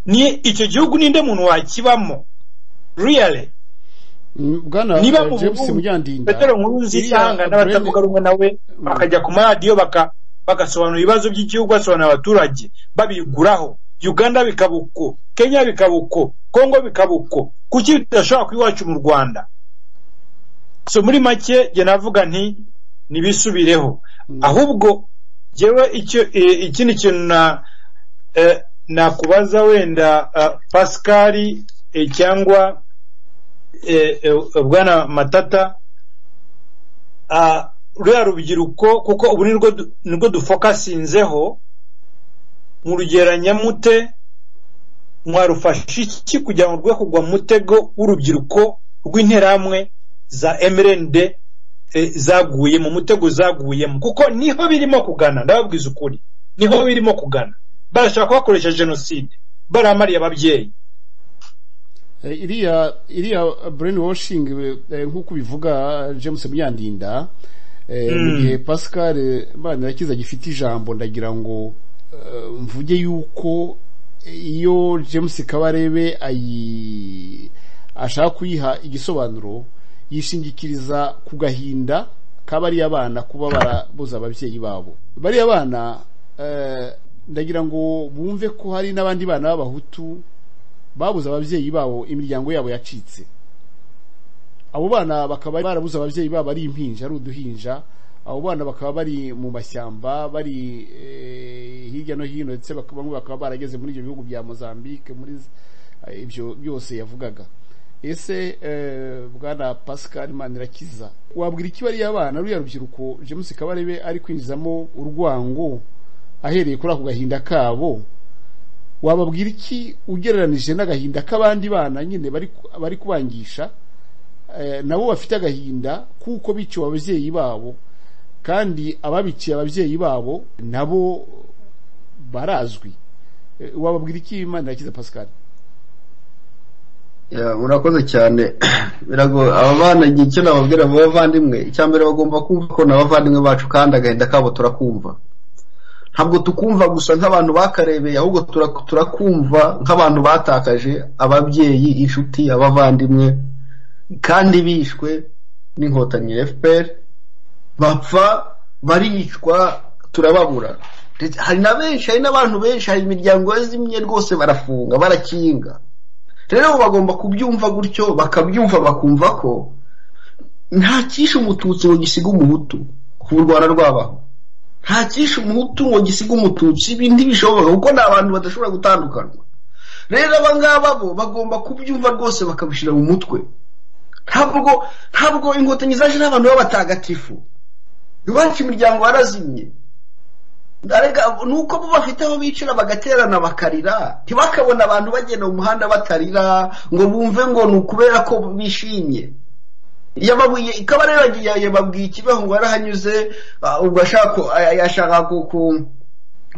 ni icyo gihugu ninde muntu wakibamo really bwana niba mu james burundi munyandinda petero nkuru nziza ihangana n'abatavuga rumwe nawe bakajya ku maradiyo baka- bagasobanura ibibazo by'igihugu basobanurira abaturage babiguraho uganda bikaba uko kenya bikaba uko kongo bikaba uko kuki bidashobora kuba iwacu mu rwanda so muri make jye navuga nti ntibisubireho ahubwo jyewe icyo eh, ikindi kintu na eh, nakubaza wenda ah, pascal eh, cyangwa eh, eh, bwana matata ah, ruriya rubyiruko kuko ubu nirwo du- nirwo dufokasinzeho murugeranya mute mwarufasha iki kugira ngo rwe kugwa mu mutego w'urubyiruko rw'interahamwe za mrnd eh, zaguye mu mutego zaguyemo kuko niho birimo kugana ndababwiza ukuri niho birimo kugana barashaka kubakoresha jenoside baramariye ababyeyi Eh, iriya iriya brain washing nk'uko ubivuga james munyandinda eh, mu Mm. gihe pascal manirakiza agifite ijambo ndagira ngo eh, mvuge yuko iyo james kabarebe ayi ashaka kuyiha igisobanuro yishingikiriza ku gahinda kabariya bana kuba barabuza ababyeyi babo bariya bana eh, ndagira ngo bumve ko hari n'abandi bana b'abahutu babuze ababyeyi babo imiryango yabo yacitse abo bana bakaba barabuze ababyeyi babo ari impinja ari uduhinja abo bana bakaba bari mu mashyamba bari eh, hirya no hino ndetse baka- bamwe bakaba barageze muri ibyo bihugu bya Mozambique muri z- eh, ibyo byose yavugaga ese eh, bwana Pascal Manirakiza wabwira iki bariya bana ruriya rubyiruko James Kabarebe ari kwinjizamo urwango ahereye kuri ako gahinda kabo wababwira iki ugereranije n'agahinda k'abandi bana nyine bari ku- bari kubangisha eh, nabo bafite agahinda kuko biciwe ababyeyi babo kandi ababiciye ababyeyi babo nabo barazwi Eh, wababwira iki imana yakiza pascal Ya, murakoze cyane biragoye aba bana igihe icyo nababwira mu bavandimwe icya mbere bagomba kumva ko n'abavandimwe bacu kandi agahinda kabo turakumva ntabwo tukumva gusa nk'abantu bakarebeye ahubwo tura- turakumva nk'abantu batakaje ababyeyi inshuti abavandimwe kandi bishwe n'inkotanyi fpr bapfa baricwa turababura Ndetse hari na benshi hari n'abantu benshi hari imiryango yazimye rwose barafunga barakinga rero bo bagomba kubyumva gutyo bakabyumva bakumva ko nta cyishe umututsi ngo gisiga umuhutu ku rwanda rwabaho nta cyishe umuhutu ngo gisiga umututsi ibi ntibishoboka kuko ni abantu badashobora gutandukanywa rero aba ngaba bo bagomba kubyumva rwose bakabishyira mu mutwe ntabwo ntabwo inkotanyi zaje n'abantu b'abatagatifu iwacu imiryango yarazimye Arega ni uko bo bafite aho bicura bagaterana bakarira ntibakabona abantu bagenda mu muhanda batarira ngo bumve ngo ni ukubera ko bishimye yababuye ikaba rero yagiye yababwiye ikibaho ngo yarahanyuze ah, ubwo ashaka ku- ah, yashaka ku- ku-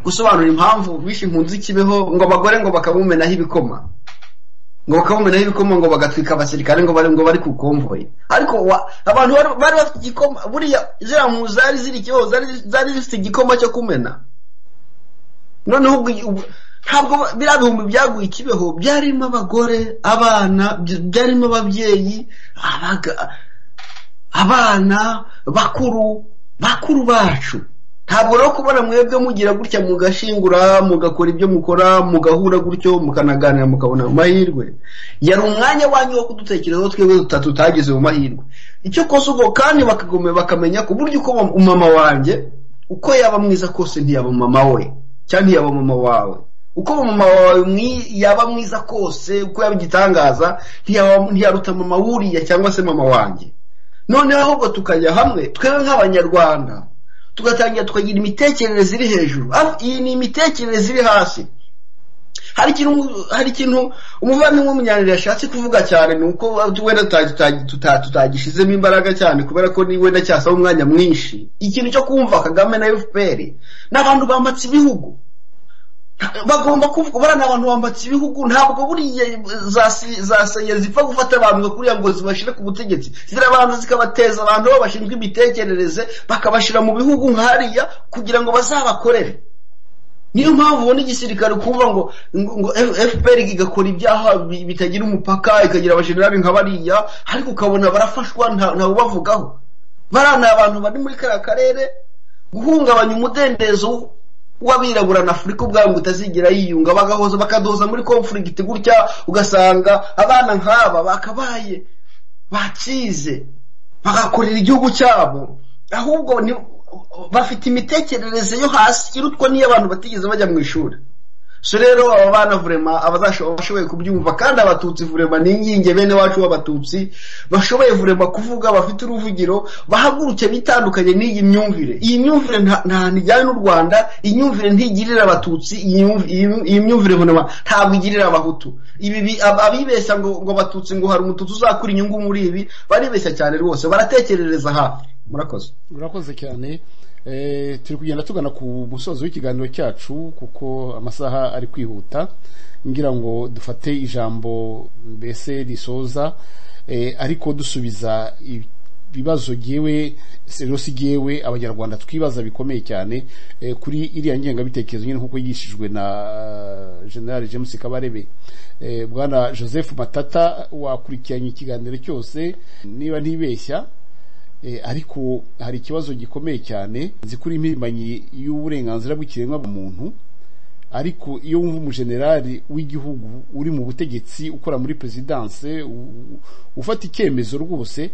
gusobanura impamvu bishe impunzi ikibeho ngo abagore ngo bakabumenaho ibikoma ngo bakabumenaho ibikoma ngo bagatwika abasirikare ngo bari ngo bari ku komvoyi ariko wa- abantu bari bari bafite igikoma buriya ziriya mpunzi zari ziri ikibazo zari zari zifite igikoma cyo kumena noneho ubwo ubu- ntabwo ba- biriya bihumbi byaguye ikibeho byarimo abagore abana by- byarimo ababyeyi abaga- abana bakuru bakuru bacu ntabwo rero kubona mwebwe mugira gutya mugashingura mugakora ibyo mukora mugahura gutyo mukanaganira mukabona amahirwe yari umwanya wanyu wo kudutekerezaho twebwe dutatu tutagize mu mahirwe icyo kose ubwo kandi bakagome bakamenya ku buryo uko umama wanjye uko yaba mwiza kose ntiyaba mama we cyangwa ntiyaba mama wawe uko mama wawe mwi- yaba mwiza kose uko yaba igitangaza ntiyaba- ntiyaruta mama wuriya cyangwa se mama wanjye noneho ahubwo tukajya hamwe twebwe nk'abanyarwanda tugatangira tukagira imitekerereze iri hejuru Ah, iyi ni imitekerereze iri hasi hari ikintu hari ikintu umuvandimwe w'umunyanire yashatse kuvuga cyane ni uko wenda tuta- tuta- tuta- tutagishizemo imbaraga cyane kubera ko ni wenda cyasaba umwanya mwinshi ikintu cyo kumva kagame na fpr ni abantu bambatse ibihugu bagomba kuvuga bariya ni abantu bambatse ibihugu ntabwo buriya za si- za seyeri zipfa gufata abantu ngo kuriya ngo zibashyire ku butegetsi zirabanza zikabateza abantu bo bashinzwe imitekerereze bakabashyira mu bihugu nka hariya kugira ngo bazabakorere niyo mpamvu ubona igisirikare kuvuga ngo ngo- ngo fpr igakora ibyaha bi- bitagira umupaka ikagira abajenerali nka bariya ariko ukabona barafashwa nta ntawe ubavugaho bariya ni abantu bari muri kariya karere guhungabanya umudendezo w'abirabura na afurika ubwabo ngo utazigira yiyunga bagahoza bakadoza muri conflict gutya ugasanga abana nk'aba bakabaye bakize bagakorera igihugu cyabo ahubwo ni bafite imitekerereze yo hasi irutwa n'iyo abantu batigeze bajya mu ishuri so rero aba bana vurema abashoboye kubyumva kandi abatutsi vurema ni inkingi bene wacu w'abatutsi bashoboye vurema kuvuga bafite uruvugiro bahaguruke bitandukanye n'iyi myumvire iyi myumvire nta- ntahantu ijyanye n'u rwanda iyi myumvire ntigirira abatutsi iyi myumv- iyi myumv- iyi myumvire vurema ntabwo igirira abahutu ibi bi- ab- abibeshya ngo ngo abatutsi ngo hari umututsi uzakura inyungu muri ibi baribeshya cyane rwose baratekerereza hafi murakoze urakoze cyane Eh, turi kugenda tugana ku musozo w'ikiganiro cyacu kuko amasaha ari kwihuta ngira ngo dufate ijambo mbese risoza eh, ariko dusubiza ibibazo gewe serosi gewe abanyarwanda twibaza bikomeye cyane eh, kuri iriya ngengabitekerezo nyine nk'uko yigishijwe na eh, general james kabarebe Eh, bwana joseph matata wakurikiranye ikiganiro cyose niba ntibeshya Eh, ariko hari ikibazo gikomeye cyane nzi kuri impirimbanyi y'uburenganzira bw'ikiremwa bwa muntu ariko iyo wumva umujenerali w'igihugu uri mu butegetsi ukora muri perezidanse u- u- ufata icyemezo rwose